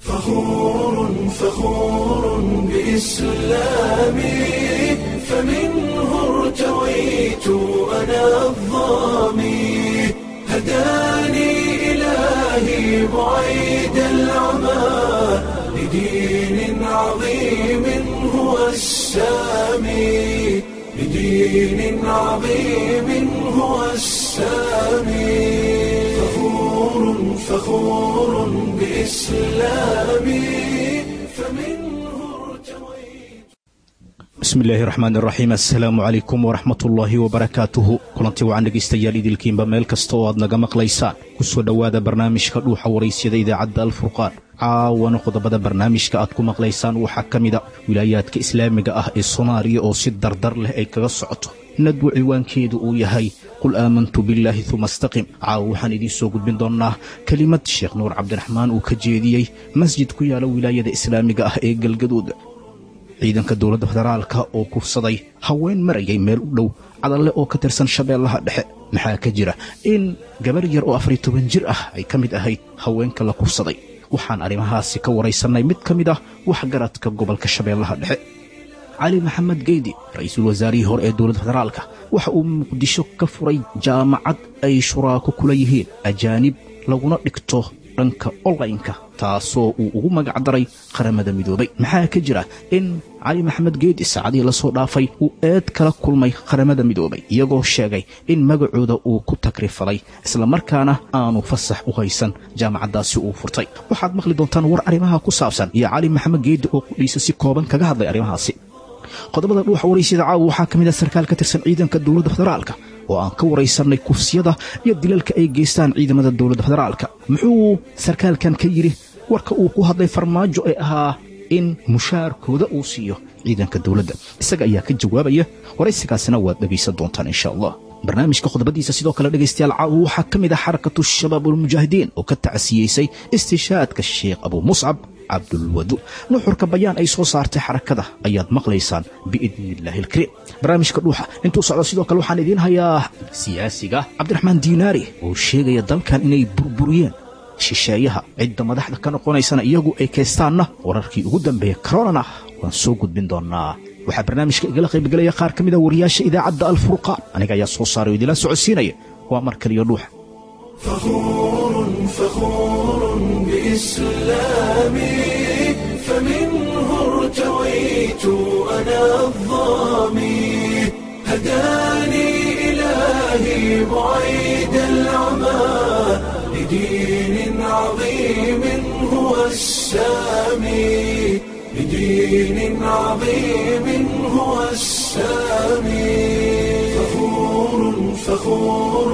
فخور فخور بإسلامي فمنه ارتويت أنا الظامي هداني إلهي بعيد العمى لدين عظيم هو السامي لدين عظيم هو السامي فخور فخور بإسلامي فمنه ارتويت bismi illaahi raxmaan iraxiim assalaamu calaykum waraxmatullaahi wabarakaatuhu kulanti wacan dhegaystayaal idilkiinba meel kasta oo aad naga maqlaysaan ku soo dhowaada barnaamijka dhuuxa waraysyada idaacadda alfurqaan caawana qodobada barnaamijka aad ku maqlaysaan waxaa ka mida wilaayaadka islaamiga ah ee soomaaliya oo si dardar leh ay kaga socoto nadwu ciwaankeedu uu yahay qul aamantu billaahi uma astaqim caawa waxaan idiin soo gudbin doonnaa kelimad sheekh nuur cabdiraxmaan uu ka jeediyey masjid ku yaala wilaayada islaamiga ah ee galgaduud ciidanka dowladda federaalka oo kufsaday haween marayay meel u dhow cadalle oo ka tirsan shabeellaha dhexe maxaa ka jira in gabar yar oo afariy toban jir ah ay ka mid ahayd haweenka la kufsaday waxaan arrimahaasi ka waraysannay mid ka mid ah waxgaradka gobolka shabeellaha dhexe cali maxamed geydi ra-iisul wasaarihii hore ee dowladda federaalka waxa uu muqdisho ka furay jaamacad ay shuraako kula yihiin ajaanib laguna dhigto dhanka onlaynka taasoo uu ugu magac daray qaramada midoobay maxaa ka jira in cali maxamed geedi saacadihii lasoo dhaafay uu eed kala kulmay qaramada midoobay iyagoo sheegay in magacooda uu ku tagrifalay islamarkaana aanu fasax u haysan jaamacaddaasi uu furtay waxaad maqli doontaan war arrimaha ku saabsan iyo cali maxamed geedi oo qudhiisa si kooban kaga hadlay arrimahaasi qodobada dhuuxa waraysyada caawa waxaa ka mid ah sarkaal ka tirsan ciidanka dowladda federaalka oo aan ka waraysannay kufsiyada iyo dilalka ay geystaan ciidamada dowladda federaalka muxuu sarkaalkan ka yidhi warka uu ku hadlay farmaajo ee ahaa in mushaarkooda uu siiyo ciidanka dowladda isaga ayaa ka jawaabaya waraysigaasina waad dhegaysan doontaan insha allah barnaamijka qodobadiisa sidoo kale dhegaystayaal caawa waxaa ka mid ah xarakatu shabaab ulmujaahidiin oo ka tacsiyeysay istishaadka sheekh abuu muscab cabdulwadu nuxurka bayaan ay soo saartay xarakada ayaad maqlaysaan biidni illaahi alkariim barnaamijka dhuuxa intuu socdo sidoo kale waxaan idiin hayaa siyaasiga cabdiraxmaan diinaari oo sheegaya dalkan inay burburiyeen shisheeyaha cidda madaxda ka noqonaysana iyagu ay kaystaanna wararkii ugu dambeeya koronana waan soo gudbin doonaa waxaa barnaamijka igala qaybgelaya qaar ka mida wariyaasha idaacadda alfurqaan aniga ayaa soo saaray oo idila socodsiinaya waa mar kaliyo dhuuxa فخور فخور بإسلامي فمنه ارتويت أنا الظامي هداني إلهي بعيد العمى لدين عظيم هو السامي لدين عظيم هو السامي فخور فخور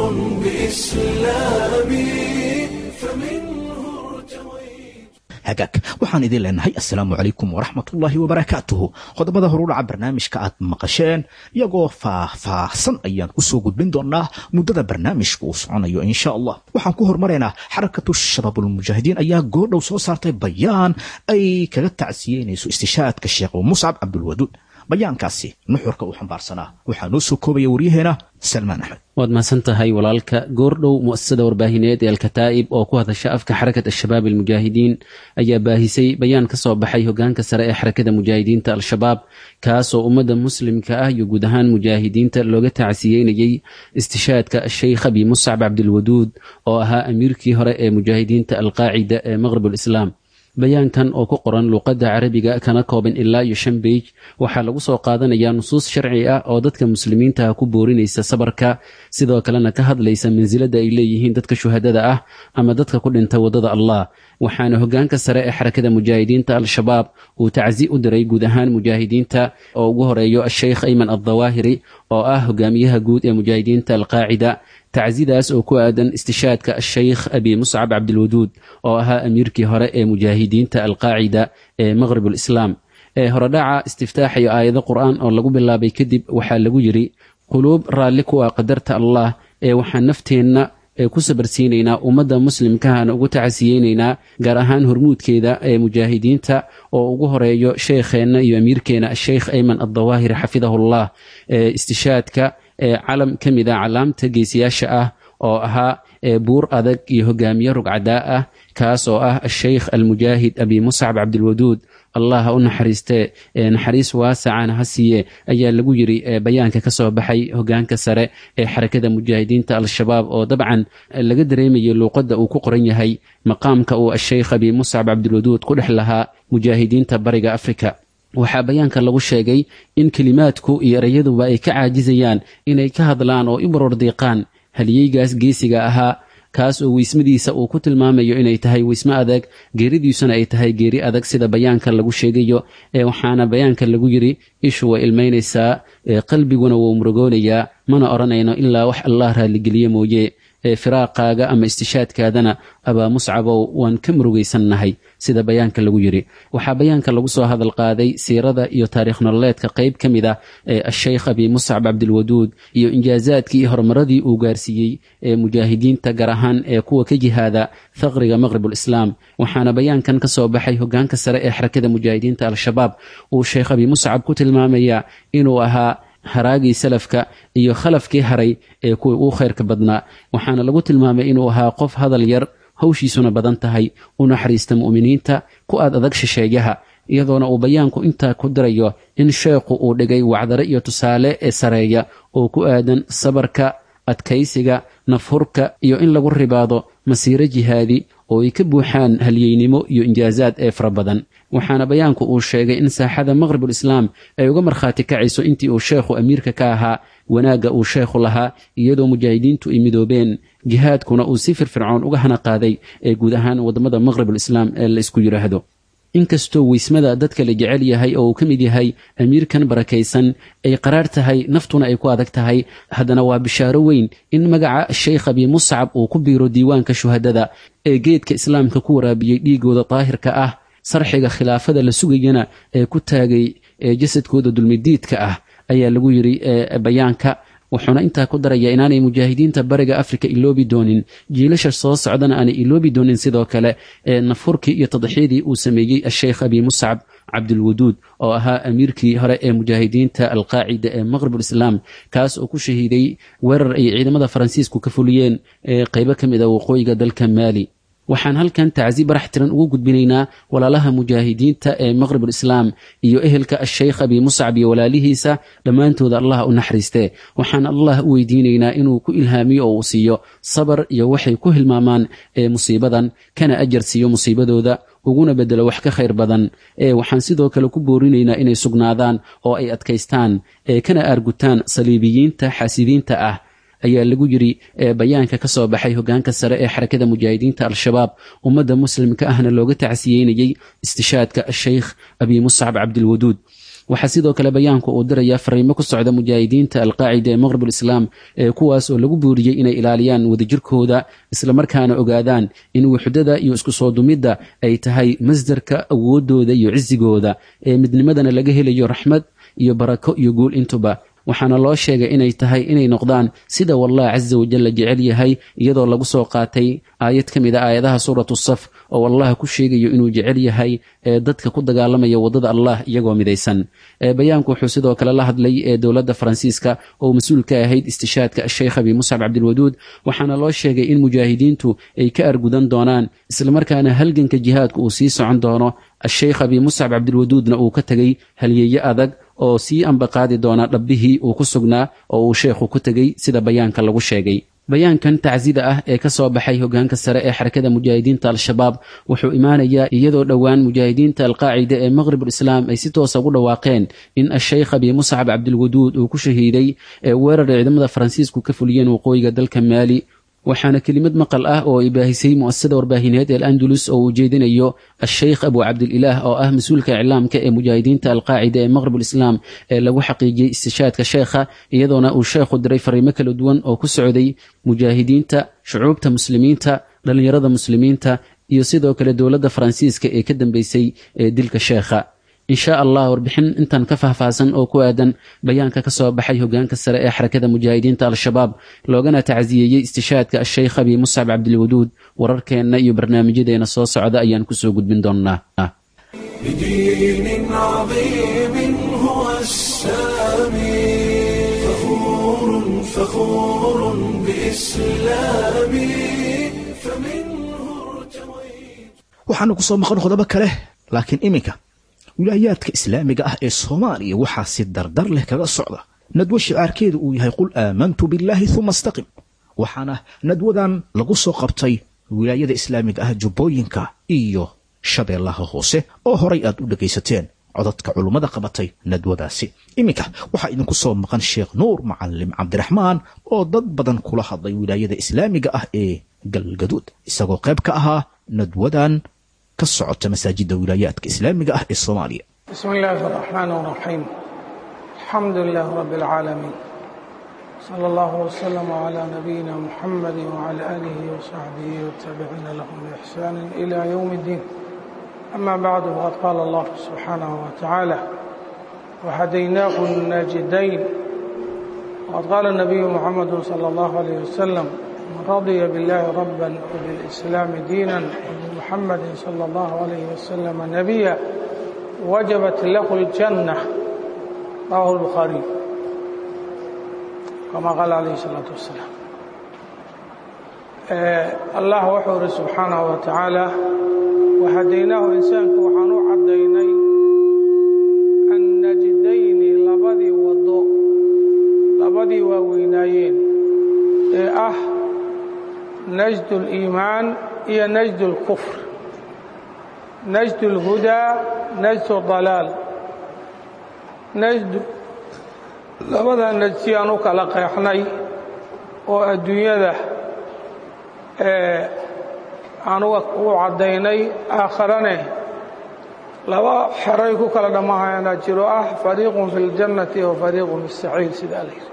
بإسلامي فمنه ارتويت hagaag waxaan idiin leenahay assalaamu calaykum waraxmatullaahi wabarakaatuhu qodobada horudhaca barnaamijka aad maqasheen iyagoo faah-faahsan ayaan ku soo gudbin doonaa muddada barnaamijka uu soconayo insha allah waxaan ku hormaraynaa xarakatu shabaabulmujaahidiin ayaa goordhow soo saartay bayaan ay kaga tacsiyeynayso istishaadka sheekh muscab cabdulwaduud bayaankaasi nuxurka uu xambaarsanaa waxaa noo soo koobaya waryaheena salmaan axmed waad mahadsan tahay walaalka goordhow mu'asasada warbaahineed ee alkataa'ib oo ku hadasha afka xarakat al-shabaab almujaahidiin ayaa baahisay bayaan ka soo baxay hogaanka sare ee xarakada mujaahidiinta al-shabaab kaasoo ummadda muslimka ah iyo guud ahaan mujaahidiinta looga tacsiyeynayey istishaadka sheykh abi muscab cabdilwaduud oo ahaa amiirkii hore ee mujaahidiinta alqaacida ee maqrib alislaam bayaankan oo ku qoran luuqadda carabiga kana kooban ilaa iyo shan beij waxaa lagu soo qaadanayaa nusuus sharci ah oo dadka muslimiintaha ku boorinaysa sabarka sidoo kalena ka hadlaysa mansilada ay leeyihiin dadka shuhadada ah ama dadka ku dhinta waddada allah waxaana hogaanka sare ee xarakada mujaahidiinta al-shabaab uu tacsi u diray guud ahaan mujaahidiinta oo ugu horeeyo asheykh ayman addawaahiri oo ah hogaamiyaha guud ee mujaahidiinta alqaacida tacsidaas oo ku aadan istishaadka asheykh abi muscab cabdilwaduud oo ahaa amiirkii hore ee mujaahidiinta alqaacida ee maqrib alislaam ee horedhaca istiftaaxayo aayado qur-aan oo lagu bilaabay kadib waxaa lagu yidhi quluub raalli ku ah qadarta allah ee waxaan nafteenna ee ku sabarsiinaynaa ummadda muslimkahana ugu tacasiyeynaynaa gaar ahaan hormuudkeeda ee mujaahidiinta oo ugu horeeyo sheekheenna iyo amiirkeena asheykh ayman addawaahiri xafidahullah ee istishaadka ee calam ka mid a calaamta geesiyaasha ah oo ahaa buur adag iyo hogaamiye rugcadaa ah kaas oo ah asheykh almujaahid abi muscab cabdilwaduud allah ha u naxariistee naxariis waasacana ha siiye ayaa lagu yiri bayaanka ka soo baxay hogaanka sare ee xarakada mujaahidiinta al-shabaab oo dabcan laga dareemayay luuqadda uu ku qoran yahay maqaamka uu asheykh abi muscab cabdilwaduud ku dhex lahaa mujaahidiinta bariga afrika waxaa bayaanka lagu sheegay in kelimaadku iyo erayaduba ay ka caajizayaan inay ka hadlaan oo i barordiiqaan haliyeygaas geesiga ahaa kaas oo weysmadiisa uu ku tilmaamayo inay tahay weysmo adag geeridiisuna ay tahay geeri adag sida bayaanka lagu sheegayo ee waxaana bayaanka lagu yiri ishu way ilmaynaysaa qalbiguna wuu murugoonayaa mana odhanayno ilaa wax allah raalligeliye mooye ee firaaqaaga ama istishaadkaadana abaa muscabow waan ka murugaysannahay sida bayaanka lagu yiri waxaa bayaanka lagu soo hadal qaaday siirada iyo taariikh nololeedka qayb ka mid ah ee asheykh abi muscab cabdilwaduud iyo injaazaadkii iyo horumaradii uu gaarsiiyey ee mujaahidiinta gaar ahaan ee kuwa ka jihaada thaqriga maqribulislaam waxaana bayaankan ka soo baxay hogaanka sare ee xarakada mujaahidiinta al-shabaab uu sheekh abi muscab ku tilmaamaya inuu ahaa haraagii salafka iyo khalafkii haray ee kuwii uu khayrka badnaa waxaana lagu tilmaamay inuu ahaa qof hadal yar hawshiisuna badan tahay u naxariista mu'miniinta ku aad adag shisheeyaha iyadoona uu bayaanku intaa ku dirayo in sheekhu uu dhigay wacdare iyo tusaale ee sareeya oo ku aadan sabarka adkaysiga nafhurka iyo in lagu ribaado masiiro jihaadi oo ay ka buuxaan halyeynimo iyo injaazaad ee fara badan waxaana bayaanku uu sheegay in saaxada maqribulislaam ay uga markhaati kacayso intii uu sheekhu amiirka ka ahaa wanaagga uu sheekhu lahaa iyadoo mujaahidiintu ay midoobeen jihaadkuna uu si firfircoon uga hana qaaday ee guud ahaan waddamada maqribulislaam ee la isku yidhaahdo inkastoo weysmada dadka la jecel yahay oo uu ka mid yahay amiirkan barakaysan ay qaraar tahay naftuna ay ku adag tahay haddana waa bishaaro weyn in magaca sheykh abi muscab uu ku biiro diiwaanka shuhadada ee geedka islaamka ku waraabiyey dhiigooda daahirka ah sarxiga khilaafada la sugayana ee ku taagay jasadkooda dulmidiidka ah ayaa lagu yiri bayaanka wuxuuna intaa ku daraya inaanay mujaahidiinta bariga afrika iloobi doonin jiilasha soo socdana aanay iloobi doonin sidoo kale ee nafurkii iyo tadxiyadii uu sameeyey asheykh abi muscab cabdilwaduud oo ahaa amiirkii hore ee mujaahidiinta alqaacida ee maqribulislaam kaas oo ku shahiiday weerar ay ciidamada faransiisku ka fuliyeen ee qaybo ka mid a waqooyiga dalka maali waxaan halkan tacsi barax tiran ugu gudbinaynaa walaalaha mujaahidiinta ee maqribulislaam iyo ehelka asheykh abi muscab iyo walaalihiisa dhammaantooda allah u naxariistee waxaan allah u weydiinaynaa inuu ku ilhaamiyo oo uu siiyo sabar iyo waxay ku hilmaamaan ee musiibadan kana ajar siiyo musiibadooda uguna bedelo wax ka khayr badan ee waxaan sidoo kale ku boorinaynaa inay sugnaadaan oo ay adkaystaan ee kana aargutaan saliibiyiinta xaasidiinta ah ayaa lagu yiri bayaanka ka soo baxay hogaanka sare ee xarakada mujaahidiinta al-shabaab ummadda muslimka ahna looga tacsiyeynayey istishaadka asheykh abi muscab cabdilwaduud waxaa sidoo kale bayaanku uu dirayaa fariimo ku socda mujaahidiinta alqaacida ee maqribulislaam ee kuwaas oo lagu booriyey inay ilaaliyaan wadajirkooda islamarkaana ogaadaan in wuxdada iyo isku soo dumidda ay tahay masdarka awoodooda iyo cisigooda ee midnimadana laga helayo raxmad iyo barako iyo guul intuba waxaana loo sheegay inay tahay inay noqdaan sida wallah casa wajal la jecel yahay iyadoo lagu soo qaatay aayad ka mid a aayadaha suuratu saf oo allah ku sheegayo inuu jecel yahay ee dadka ku dagaalamaya waddada allah iyagoo midaysan bayaanku wuxuu sidoo kale la hadlay ee dowladda faransiiska oo mas-uul ka ahayd istishaadka asheykh abi muscab cabdilwaduud waxaana loo sheegay in mujaahidiintu ay ka argudan doonaan islamarkaana halganka jihaadku uu sii socon doono asheykh abi muscab cabdilwaduudna uu ka tegay halyeeye adag oo sii ambaqaadi doona dhabbihii uu ku sugnaa oo uu sheekhu ku tegey sida bayaanka lagu sheegay bayaankan tacsida ah ee ka soo baxay hogaanka sare ee xarakada mujaahidiinta al-shabaab wuxuu imaanayaa iyadoo dhowaan mujaahidiinta alqaacida ee maqribulislaam ay si toosa ugu dhawaaqeen in asheykh abi muscab cabdilwaduud uu ku shahiiday ee weerar ciidamada faransiisku ka fuliyeen waqooyiga dalka maali waxaana kelimad maqal ah oo ay baahisay mu'asasada warbaahineed ee al-andalus oo uu jeedinayo asheykh abu cabdililaah oo ah mas-uulka iclaamka ee mujaahidiinta alqaacida ee maqribulislaam ee lagu xaqiijiyey istishaadka sheekha iyadoona uu sheekhu diray fariimo kala duwan oo ku socday mujaahidiinta shucuubta muslimiinta dhallinyarada muslimiinta iyo sidoo kale dowladda faransiiska ee ka dambeysay ee dilka sheekha insha allah warbixin intan ka faahfaahsan oo ku aadan bayaanka ka soo baxay hogaanka sare ee xarakada mujaahidiinta al-shabaab loogana tacsiyeeyey istishaadka asheykh abi muscab cabdilwaduud wararkeenna iyo barnaamijyadeena soo socda ayaan kusoo gudbin doonnaa بدين عظيم هو السامي فخور فخور بإسلامي فمنه ارتويت waxaana ku soo maqan qodobo kale laakiin iminka wilaayaadka islaamiga ah ee soomaaliya waxaa si dardar leh kaga socda nadwo shicaarkeedu uu yahay qul aamantu billaahi uma astaqim waxaana nadwadan lagu soo qabtay wilaayada islaamiga ah jubbooyinka iyo shabeellaha hoose oo horay aad u dhegaysateen codadka culummada qabatay nadwadaasi iminka waxaa idinku soo maqan sheekh nuur macalim cabdiraxmaan oo dad badan kula hadlay wilaayada islaamiga ah ee galgaduud isagoo qayb ka ahaa nadwadan ka socota masaajidda wilaayaadka islaamiga ah ee soomaaliya بسم الله الرحمن الرحيم الحمد لله رب العالمين صلى الله وسلم على نبينا محمد وعلى آله وصحبه والتابعين لهم بإحسان إلى يوم الدين أما بعد فقد قال الله سبحانه وتعالى وهديناه الناجدين وقد قال النبي محمد صلى الله عليه وسلم من رضي بالله ربا وبالإسلام دينا وبمحمد صلى الله عليه وسلم نبيا وجبت له الجنة رواه البخاري كما قال عليه الصلاة والسلام آه الله وحور سبحانه وتعالى وهديناه إنسانك وحانو عديني النجدين لبدي وضوء لبدي ووينايين إيه أه نجد الإيمان هي نجد الكفر نجد الهدى نجد الضلال نجد labada najsi aan u kala qeexnay oo adduunyada anuga u caddaynay aakharane laba xeray ku kala dhammahayaana jiro ah fariiqun fi اljannati wa fariiqun fi الsaciir sidaa la yidhi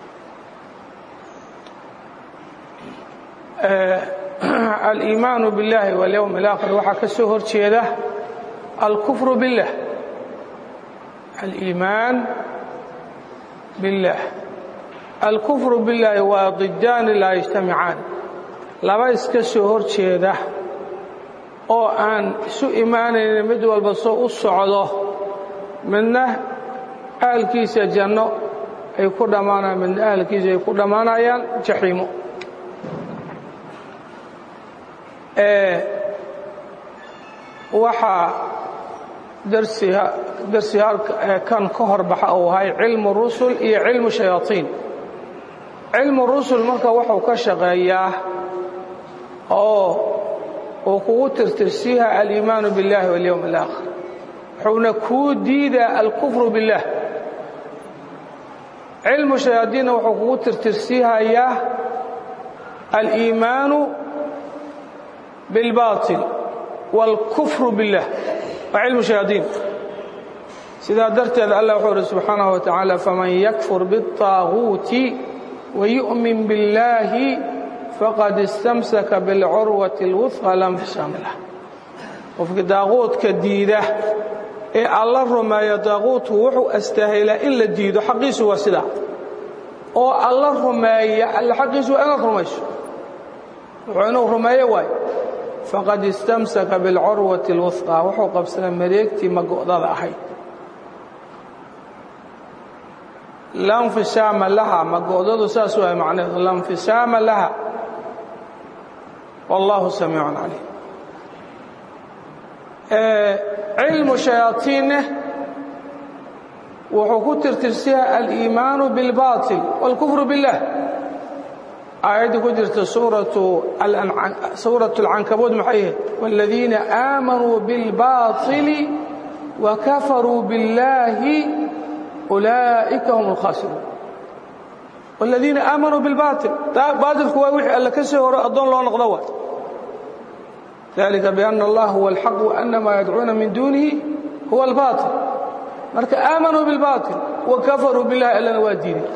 aliimaanu biاllahi walyowm اlaakhir waxaa ka soo hor jeeda alkufru billah aliimaan billah alkufru billaahi waa didaani laa yajtamicaan laba iska soo hor jeeda oo aan isu imaanaynin mid walba soo u socdo midna ahalkiisa janno ay ku dhammaanayaan midna ahalkiisa ay ku dhammaanayaan jaxiimo waxaa darsi kan ka horbaxa uu ahay cilmu rusul iyo cilmu shayaaiin cilmu rusul marka wuxuu ka shaqeeyaa oo uu kugu tirtirsiiha aliimaanu biاllahi walyowm اlaakhir wuxuuna kuu diidaa alkufru biاllah cilmu shayaadiinna wuxuu kugu tirtirsiihayaa aliimaanu biاlbaطil wاlkufru biاllah waa cilmu shayaadiin sidaa darteed allah wuxuu uhi subxaanaه wa tacaala faman yakfur biالطaaguuti wayu'min biاllaahi faqad istamsaka biاlcurwati اlwufqa la nfisaam lah qofkii daaquudka diida ee alla rumeeyo daaquudku wuxuu astaahilaa in la diido xaqiisu waa sidaa oo alla rumeeya alla xaqiisu waa inaad rumayso wuxuu inuu rumeeyo waayo faqad istamsaka biاlcurwati اlwufqa wuxuu qabsaday mareegtii mago'dada ahayd la nfisaama laha mago'dadu saas waay macnaheedu la nfisaama laha wallahu samiicun calim cilmu shayaaiinne wuxuu ku tirtirsiya aliimaanu biاlbaطil wاlkufru biاllah aayaddii ku jirta suuraة اlcankabuud maxay ahayd wاladiina aamanuu biاlbaطili wakafaruu biاllahi ulaa'ika hum اlkhaasiruun wاladiina aamanuu biاlbaطil baatilku waa wixii alla ka soo horo addoon loo noqdo waay dalika biأna اllah huwa اlxaq وأna maa yadcuuna min duunihi huwa اlbaطil marka aamanuu biاlbaطil wakafaruu biاllahi allana waa diiday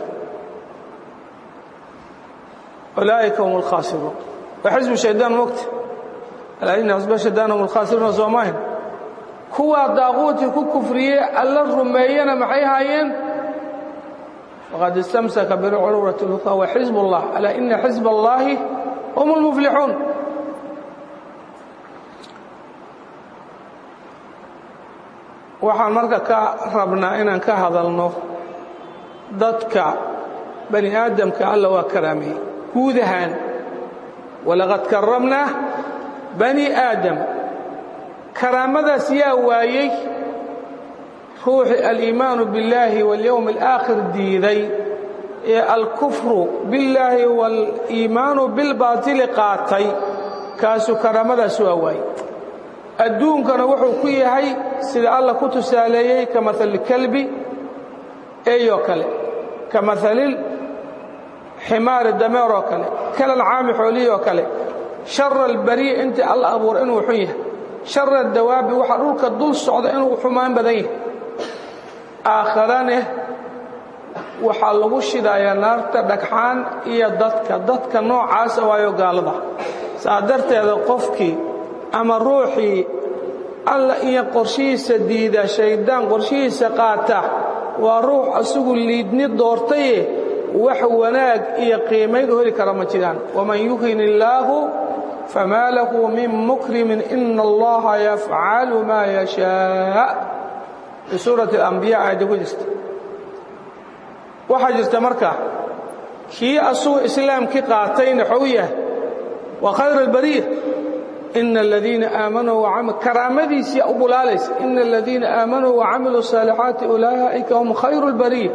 ulaaئika hum اlkhaasiruun waa xisbu shaydaan mogta alaa ina xisba shaydaan hum اlkhaasiruuna soo maahin kuwaa daaquutii ku kufriyey alla rumeeyana maxay haayeen faqad istamsaka bilcurwati اlwuqa wa xisb اllah alaa ina xisb اllahi hum اlmuflixuun waxaan marka ka rabnaa inaan ka hadalno dadka bani aadamka alla waa karaameeyey guud ahaan walaqad karamnaa bani aadam karaamadaas yaa waayey ruuxii aliimaanu billaahi waاlyowmi alaakhir diiday ee alkufru billaahi waaliimaanu bilbaatili qaatay kaasuu karaamadaas waa waayey adduunkana wuxuu ku yahay sida alla ku tusaaleeyey ka maali kalbi eyoo kale ka maalil ximaari dameeroo kale kalancaami xoolihii oo kale shara albariya intii alla abuura inuu xun yahay shara dawaabi waxaa dhulka dul socda inuu xumaan badan yahay aakharane waxaa lagu shidayaa naarta dhagxaan iyo dadka dadka noocaasa waayo gaalada saa darteeda qofkii ama ruuxii alla iyo qorshihiisa diida shayddaan qorshihiisa qaata waa ruux asigu liidni doortaye wax wanaag iyo qiimayn u heli kara ma jiraan waman yuhin illaahu famaa lahu min mukrimin ina allaha yafcalu maa yashaa fi suurati alambiya aayadda ku jirta waxaa jirta marka kii asugu islaamkii qaatayna xou yahay waa khayr albariya ina aladiina aamanuu karaamadiisii u bulaalaysa ina aladiina aamanuu wacamiluu saalixaati ulaa'ika hum khayru اlbariya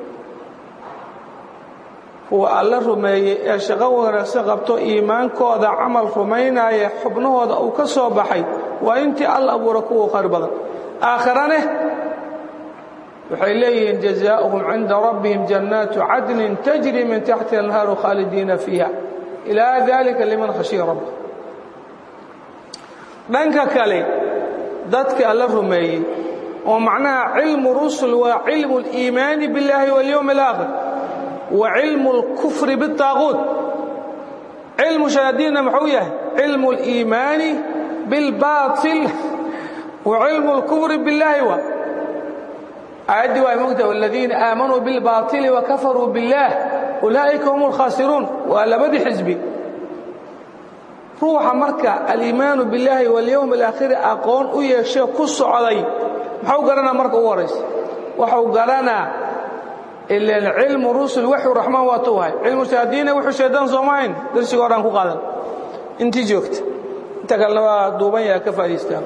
kuwa alla rumeeyey ee shaqo wanaagsan qabto iimaankooda camal rumaynaaya xubnahooda uu ka soo baxay waa intii alla abuura kuwa khayr badan aakharane waxay leeyihiin jazaauhum cinda rabbihim jannaatu cadnin tajri min taxti anhaaru khaalidiina fiiha ilaa dalika liman khashiya rabba dhanka kale dadka alla rumeeyey oo macnaha cilmu rusul waa cilmu اliimaani biاllahi waاlyowm اlaakhir wa cilmu اlkufri biالطaaquut cilmu shayaadiinna muxuu yahay cilmu اliimaani biاlbaaطil wa cilmu اlkufri biاllahi wa aayaddii waa mogta wاladiina aamanuu biاlbaaطili wakafaruu biاllah ulaa'ika hum اlkhaasiruun waa labadii xisbi ruuxa marka aliimaanu billaahi walyowm alaakhiri aqoon u yeeshe ku socday maxuu garanaa marka ugu horaysa waxuu garanaa ilan cilmu rusul waxu raxmaan waa tuwahay cilmu shaadiina wuxuu shaydaan soomahayn darsiga horaan ku qaadan intii joogta inta kalena waa duuban yaha ka faa'idaystaan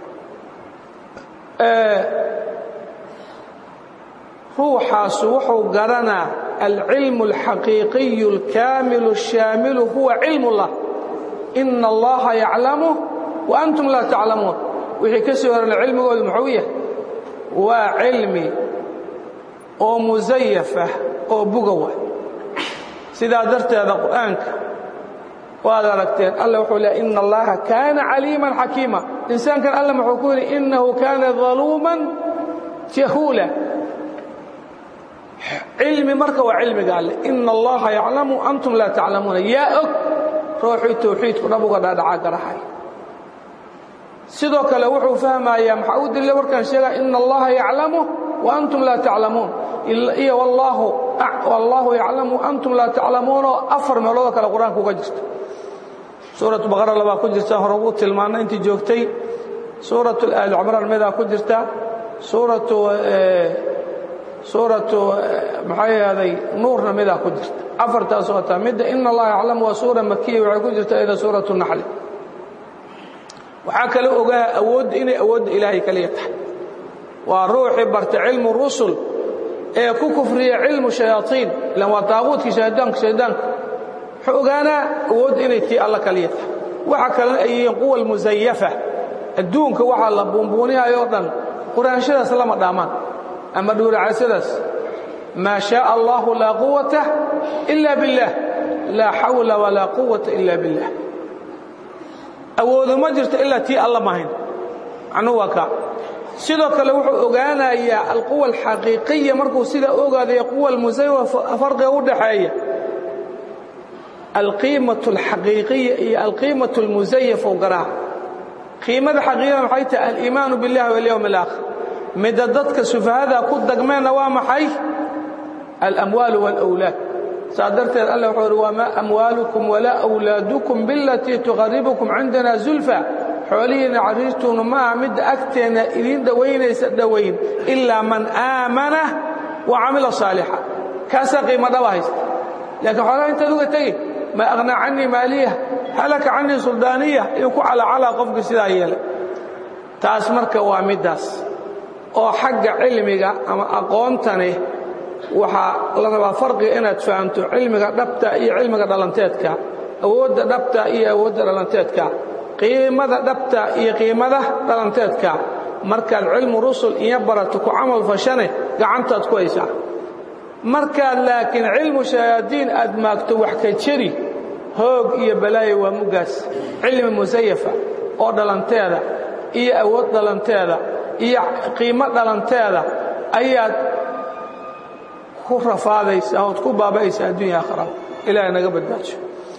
ruuxaasu wuxuu garanaa alcilmu alxaqiiqiyu alkaamilu alshaamilu huwa cilm اllah ina allaha yaclamu wa antum laa taclamuun wixii ka soo horana cilmigoodu muxuu yahay waa cilmi oo musayafah oo bugawa sidaa darteeda qur'aanka waad aragteen alla wuxuu leey ina allaha kaana caliiman xakiima insaankan alla muxuu ku yidhi inahu kaana daluuman jahuula cilmi marka waa cilmiga alle ina allaha yaclamu antum laa taclamuuna yaa og ruuxii tawxiidku dhab uga dhaadhacaa garaxay sidoo kale wuxuu fahmayaa maxaa u daliila warkaan sheegaa ina allaha yaclamu wa antum laa taclamuun iyo wallaahu yaclamu antum laa taclamuunoo afar meeloodoo kale qur-aanka uga jirta suuratu baqara labaa ku jirta hore ugu tilmaana intii joogtay suuratu aali cumraan midaa ku jirta suuratu suuratu maxay ahday nuurna midaa ku jirta afartaas oo taa midda ina allaha yaclamu waa suura makiya waxay ku jirta iyada suuratu naxli waxaa kale ogaa awoodda inay awoodda ilaahay kaliya tahay waa ruuxii barta cilmu rusul ee ku kufriya cilmu shayaaiin ilan waa taaquudkii shaydaanka shaydaanka wuxuu ogaanaa awoodda inay tii alla kaliya tahay waxa kalena ay yihiin quwa almusayafa adduunka waxaa la buunbuunihayo o dhan quraanshadaas lama dhaamaan ama dhuuracaysadaas maa shaء allahu laa quwata ila biاllah laa xawla walaa quwata ila biاllah awoodu ma jirto ilaa tii alla mahayn macnuhu waa kaa sidoo kale wuxuu ogaanayaa alquwa alxaqiiqiya markuu sidaa ogaadaya quwa almusaywa farqiga u dhaxeeya alqiimaة اlxaqiiqiya iyo alqiimaة اlmusayaf ou garaa qiimada xaqiiqada maxay tahay aliimaanu biاllahi walyowm اlaakhir midda dadka sufahada ku dagmeenna waa maxay alamwaalu wاlأwlaad saa darteed alla wuxuu uhi wamaa amwaalukum walaa أwlaadukum bilatii tuqaribukum cindana zulfa xoolihiina cariirtuunu ma aha midda agteenna idiin dhowaynaysa dhowayn ilaa man aamana wa camila saalixa kaasaa qiimo dhaba haysta laakiin xoolaha intaad uga tegi ma akhnaa canii maaliya halaka canii suldaaniya inuu ku calacalaa qofkii sidaa yeelay taas marka waa middaas oo xagga cilmiga ama aqoontani waxaa la rabaa farqiga inaad fahamto cilmiga dhabta iyo cilmiga dhalanteedka awoodda dhabta iyo awoodda dhalanteedka qiimada dhabta iyo qiimada dhalanteedka markaad cilmu rusul iyo barato ku camal fashane gacantaad ku haysaa markaad laakiin cilmu shayaadiin aad maagto wax ka jeri hoog iyo balaayo waa muggaas cilmi musayafa oo dhalanteeda iyo awood dhalanteeda iyo qiimo dhalanteeda ayaad ku rafaadaysaa ood ku baaba'aysaa addunya aakhira ilaahay naga badbaajo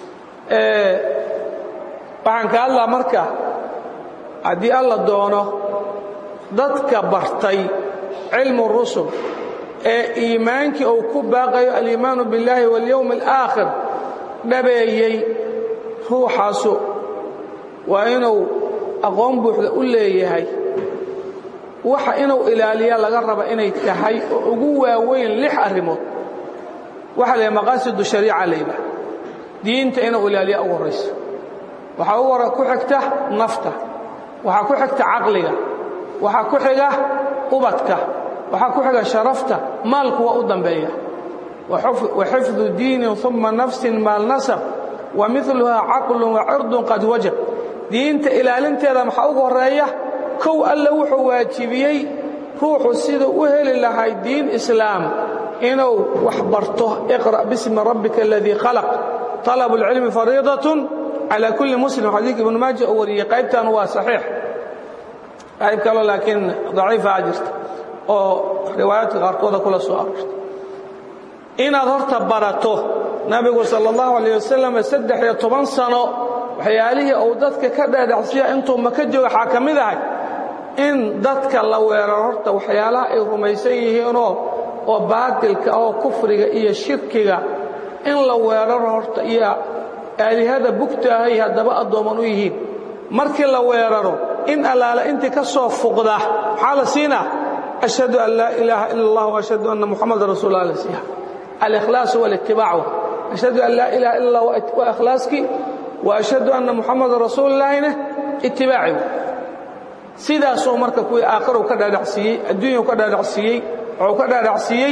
waxaan ka hadlaa marka haddii alla doono dadka bartay cilmu rusul ee iimaankii uu ku baaqayo aliimaanu biاllaahi waاlyowm اlآakhir dhabeeyey ruuxaasu waa inuu aqoon buuxda u leeyahay waxa inuu ilaaliya laga raba inay tahay oo ugu waaweyn lix arrimood waxa la maqaasidu shariica layidhaah diinta inuu ilaaliya ugu horrayso waxaa u hora ku xigta nafta waxaa ku xigta caqliga waxaa ku xiga ubadka waxaa ku xiga sharafta maalku waa u dambeeya wa xifdu diinin uma nafsin maal nasab wa miluhaa caqlun wa cirdun qad wajab diinta ilaalinteeda maxaa ugu horreeya kow alle wuxuu waajibiyey ruuxu siduu u heli lahay diin islaam inuu wax barto iqra' bismi rabbika aladii khalaq طalabu اlcilmi fariidatun calى kulli muslim xadiidka ibnu maaja uu wariyey qaybtan waa saxiix qayb kaloo laakiin daciifaa jirta oo riwaayaadka qaarkooda kula soo aroorta inaad horta barato nabigu sal اllahu alayh wasalam saddex iyo toban sano waxyaalihii uu dadka ka dhaadhacsiya intuu maka jooga waxaa ka mid ahay in dadka la weeraro horta waxyaalaha ay rumaysan yihiinoo oo baatilka oo kufriga iyo shirkiga in la weeraro horta iyo aalihada bugtaahay haddaba addooman u yihiin markii la weeraro in allaale intii ka soo fuqda maxaa la siinaa ashhadu an laa ilaaha ila allah waashhadu anna muxamadan rasuul alla siiha alikhlaasu walitibaacu ashhadu an laa ilaha ila allah waa ikhlaaskii wa ashhadu anna muxamadan rasuulillahina itibaaci sidaasuu marka kuwii aakhiru ka dhaadhacsiiyey adduunyau ka dhaadhacsiiyey wuxuu ka dhaadhacsiiyey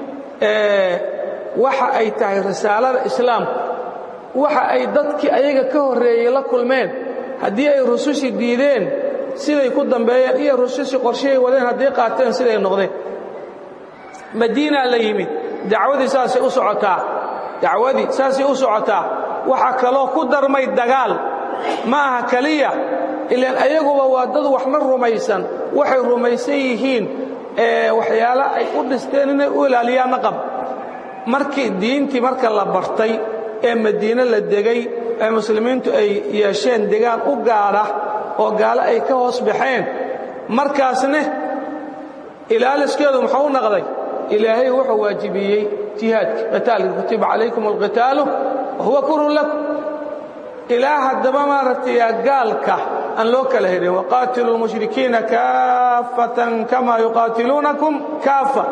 waxa ay tahay risaalada islaamku waxa ay dadkii ayaga ka horreeyey la kulmeen haddii ay rusushii diideen siday ku dambeeyeen iyo rusushii qorshahay wadeen hadday qaateen siday noqdeen madiinaa la yimid dacwadii saasay u socotaa dacwadii saasay u socotaa waxaa kaloo ku darmay dagaal ma aha keliya ilaan ayaguba waa dad waxna rumaysan waxay rumaysan yihiin waxyaala ay u dhisteen inay u ilaaliyaanna qab markii diintii marka la bartay ee madiine la degay ee muslimiintu ay yeesheen degaan u gaadha oo gaalo ay ka hoos baxeen markaasne ilaaliskeedu muxuu u naqday ilaahay wuxuu waajibiyey jihaadka qitaalka kutiba calaykum alqitaalu wahuwa kurun lakum ilaa haddaba maaragtay gaalka aan loo kala hedhin waqaatiluu lmushrikiina kaafatan kama yuqaatiluunakum kaafa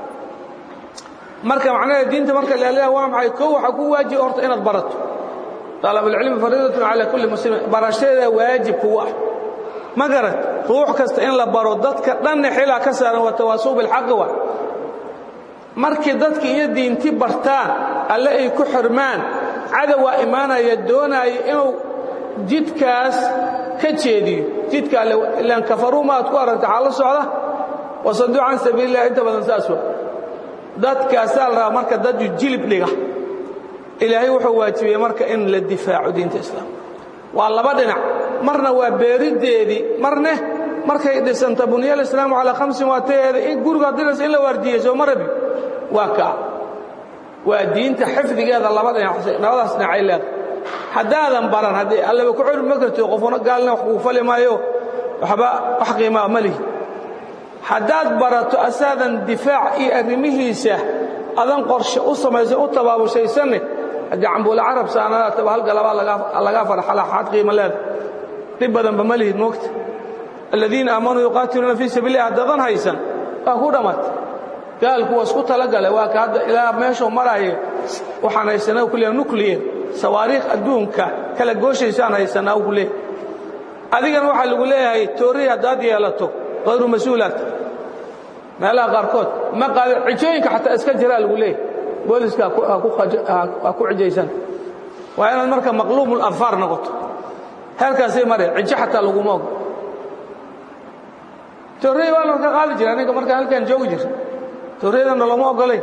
marka macnaheed diinta marka leeleha waa maxay kow waxaa ku waajiba horta inaad barato talabulcilmi fariidatun calaa kulli muslimin barashadeeda waajib kugu ah ma garat ruux kasta in la baro dadka dhanna xilaa ka saaran waa tawaasuw bilxaqi wa markii dadki iyo diinti bartaan alle ay ku xirmaan cadowaa imaanaya doonaaya inuu jidkaas ka jeediyo jidka alle ilaan kafaruu ma aad ku aragta xaa la socda wasaduu can sabiililah inta badan saas wa dadkaasaa la rabaa marka dad jilib dhiga ilaahay wuxuu waajibiyey marka in la difaaco diinta islaamka waa laba dhinac marna waa beeriddeedii marne markay dhisanta bunya alislaamu calaa khamsin waa taeeda in guriga diras in la waardiiyey soo ma rabi waa kaa waa diinta xifdigeeda laba dhinac labadaas dhinacay leedahay haddaadan baran haddii allaba ku curi ma kartid qofuna gaalna wax kuu fali maayo waxba wax qiimaa ma lihi haddaad barato asaadan difaac iyo arrimihiisa adan qorshe u samaysan u tabaabushaysanne haddii cambuula carab saanadaataba halgalabaa lagaa farxalaxaad qiima leeda dhib badanba ma lihid moogta aladiina aamanuu yuqaatiluuna fii sabiililah haddaadan haysan waa ku dhammaatay gaalku waa isku talagale waa ka hadda ilaa meeshuu maraayo waxaan haysanaa kuliya nuclear sawaariikh adduunka kala gooshaysaan haysanaa u kuleey adigana waxaa lagu leeyahay toorri haddaad yeelato hayru mas-uulaata meelaha qaarkood ma qaada cijooyinka xataa iska jiraa lagu leeyahay booliska ha ku cijaysan waa inaad marka maqluubul adfaar noqoto heerkaasay mareen cijo xataa laguma ogo toorrey baa laka qaadi jira aniga markaan halkaan joogi jira toorreydana looma ogolayn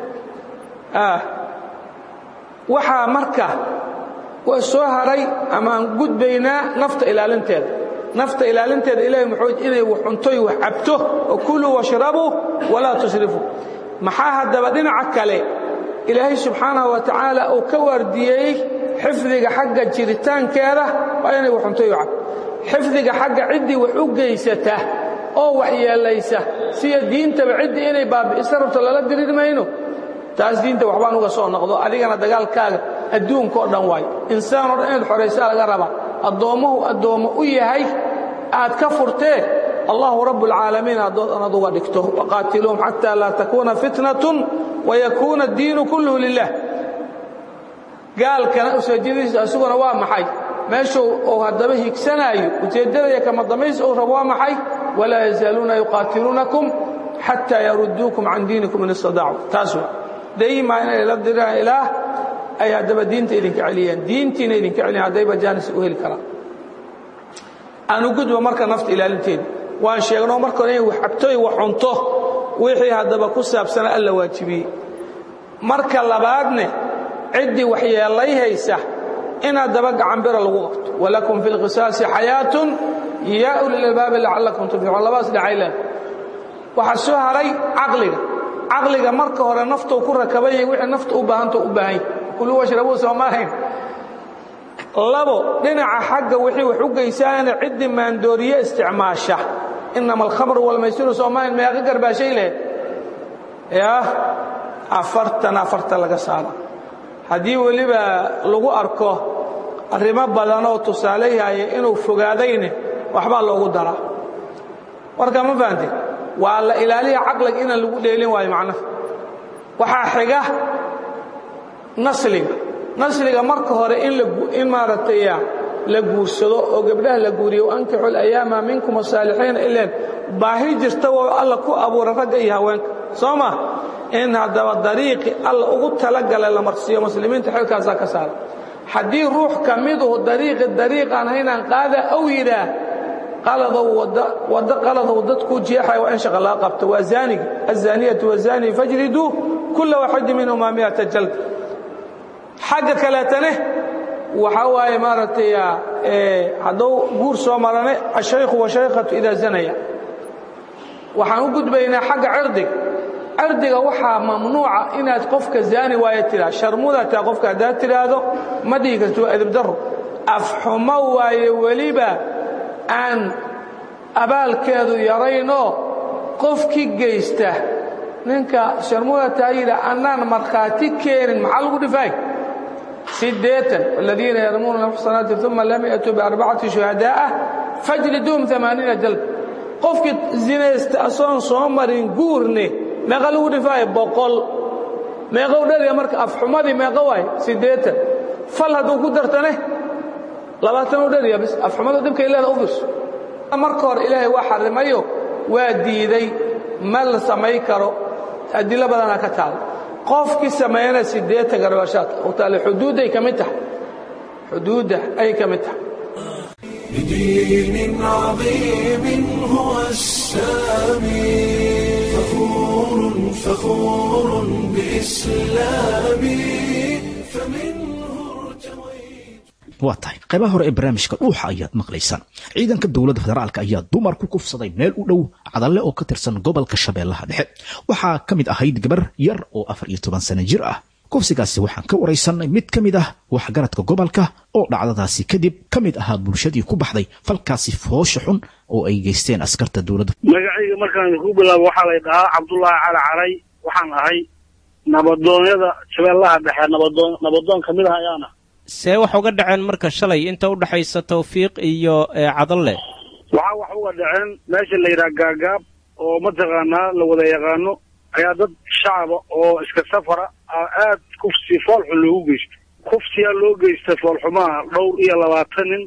waxaa marka waa soo haray ama aan gudbaynaa nafta ilaalinteeda nafta ilaalinteeda ilahay muxuu inay wax cuntoy wax cabto oo kuluu washrabuu walaa tusrifuu maxaa haddaba dhinaca kale ilaahay subxaanahu wa tacaala uu ka waardiyeeyey xifdiga xagga jiritaankeeda waa inay wax cuntoy wax cabto xifdiga xagga ciddii wax u geysata oo wax yeelaysa siya diintaba ciddii inay baabi'isa rabto lala diriir mayno taas diinta waxbaan uga soo noqdo adigana dagaalkaaga adduunka oo dhan waay insaan oo dhan inaad xoraysaa laga rabaa addoommahu addoommo u yahay aad ka furtee allahu rabbulcaalamiin aad uga dhigto waqaatiluuhum xataa laa takuuna fitnatun wayakuuna addiinu kulluhu lilah gaalkana useejadiisa isaguna waa maxay meeshuu uu haddaba higsanaayo ujeeddadaya kama damays uu rabo waa maxay walaa yazaaluuna yuqaatiluunakum xataa yaruduukum can diinikum in istadaacuu taas waa daymaa inay la diraan ilaah ay haddaba diinta idinka celiyeen diintiina idinka celiyen haddayba jaanis u heli karaan aanu gudba marka nafta ilaalinteeda waan sheegnoo marka hore inay wax cabtoy wax cunto wixii haddaba ku saabsana alla waajibiyey marka labaadne ciddii waxyeellay haysa in haddaba gacanbira lagu qabto walakum fi lqisaasi xayaatun yaa ulilalbaabi lacallakum tuflixuun labaas dhacaylan waxaa soo haray caqliga caqliga marka hore naftou ku rakaban yahay wixii nafta u baahanta u baahan yahy kuluu washrabuu soomaahayn labo dhinaca xagga wixii wax u geysaana ciddii maandooriye isticmaasha inama alkhamru walmaysiru soomaaliyan meeqa garbaashay leh yaa afartan afartan laga saara haddii weliba lagu arko arrimo badanoo tusaale yahay inuu fogaadayne waxbaa loogu daraa warka ma fahanteen waa la ilaaliya caqliga inaan lagu dheelin waayo macnaha waxaa xiga nasliga nasliga marka hore in maaragtay la guursado oo gabdhaha la guuriyo ankixu alayaama minkum asaalixiina ileen baahi jirta woo alla ku abuura ragga iyo haweenka soo ma in haddaba dariiqi alla ugu talagalay la marsiiyo muslimiinta xilkaasaa ka saara haddii ruux ka miduhu dariiqi dariiqaan haynaan qaada ow yidhaah qaladow waddo qaladow dadkuu jeexaya waa in shaqa laga qabto waa zaaniga azaaniyatu wazaani fajriduu kulla waxidi minhumaa miata jald xagga kaleetane waxaa waaye maaragtay hadduu guur soo marane ashaykhu washaykhatu idaa zanaya waxaan u gudbaynaa xagga cirdiga cirdiga waxaa mamnuuca inaad qofka zaani waayo tidhaa sharmudataa qofka haddaad tidhaahdo ma dhihi karti waa edibdaro afxumo waaye weliba aan abaalkeedu yaraynoo qofkii geysta ninka sharmudataa yidha annaan markhaati keenin maxaa lagu dhifaay sideetan waladiina yarmuuna almuxsanaati uma lam yatuu biarbacati shuhadaa'a fajliduum amaaniina jalb qofkii zinaysta asoon soo marin guurne meeqa lagu dhifaayo boqol meeqa u dharya marka afxumadii meeqa waay siddeetan fal hadduu ku dartane labaatan u dharya bis afxumada dhibkay leeda u fiirso marka hore ilaahay waa xarimayo waa diiday ma la samay karo adilo badanaa ka taalo qofkii sameeyana siddeetan garbaashaad u taale xuduudday ka mid tahay xuduudda ay ka mid tahay بدين عظيم هو السامي فخور فخور بإسلامي فمنه ارتويت waa tahay qaybaha hore ee barnaamijka dhuuxa ayaad maqlaysaan ciidanka dowladda federaalka ayaa dumar ku kufsaday meel u dhow cadalle oo ka tirsan gobolka shabeellaha dhexe waxaa ka mid ahayd gabar yar oo afar iyo toban sano jir ah kufsigaasi waxaan ka waraysanay mid ka mid ah waxgaradka gobolka oo dhacdadaasi kadib ka mid ahaa bulshadii ku baxday falkaasi foosha xun oo ay geysteen askarta dowladda magacayga markaan ku bilaabo waxaa lay dhahaa cabdullaahi cali caray waxaan ahay nabadoonyada shabeellaha dhexe nabadoon nabadoon ka mid ah ayaana see wax uga dhaceen marka shalay inta u dhaxaysa tawfiiq iyo cadalle waxaa wax uga dhaceen meesha la yidhaha gaagaab oo mataqaanaa la wada yaqaano ayaa dad shacaba oo iska safara aad kufsi foolxun loogu geysto kufsiyaa loo geysta foolxumaha dhowr iyo labaatan nin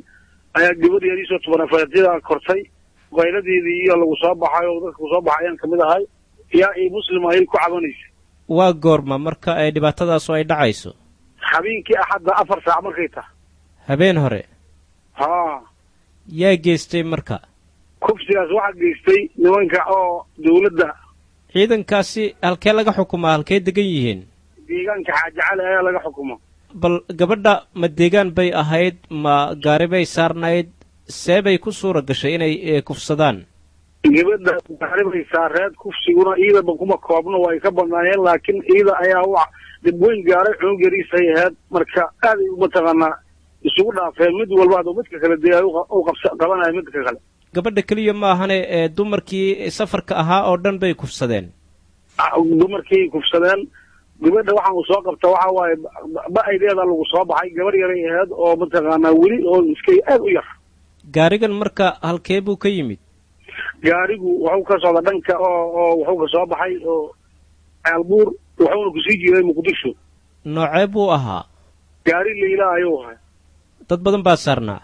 ayaa gabadh yariisoo tubanafeedyada kortay qayladeedii iyo lagu soo baxay oo dadka kusoo baxay ayaan kamid ahay yaa ii muslim ayay ku cabanaysa waa goorma marka ay dhibaatadaasu ay dhacayso habeenkii axadda afar saac markay tahay habeen hore haa yaa geystay marka kufsigaas waxaa geystay nimanka oo dawladda ciidankaasi halkee laga xukumaa halkee degan yihiin deegaanka xaaji cali ayaa laga xukuma bal gabadha ma deegaan bay ahayd ma gaari bay saarnayd see bay ku suura gashay inay eh, kufsadaan gabadha gaaribay saareed kufsiguna iidaba kuma koobno way ka badnaayeen laakiin iida ayaa wa dib weyn gaaray cunug yariisay ahayd marka aaday mataqaanaa isugu dhaafeen mid walba aduu midka kale dee ay uqa- u qabsa qabanaya midka kale gabadha keliya ma ahane ee dumarkii safarka ahaa oo dhan bay kufsadeen Ah, dumarkii kufsadeen gabadha waxaan uu soo qabta waxa waaye ba- ba-aydeeda lagu soo baxay gabar yaray ahayd oo mataqaanaa weli oo iska aad u yar gaarigan marka halkee buu ka yimid gaarigu wuxuu ka socda dhanka oo oo wuxuu ka soo baxay oo ceelbuur wuxuuna kusii jiray muqdisho noocee buu ahaa gaari layla ayuu ahay dad badan baa saarnaa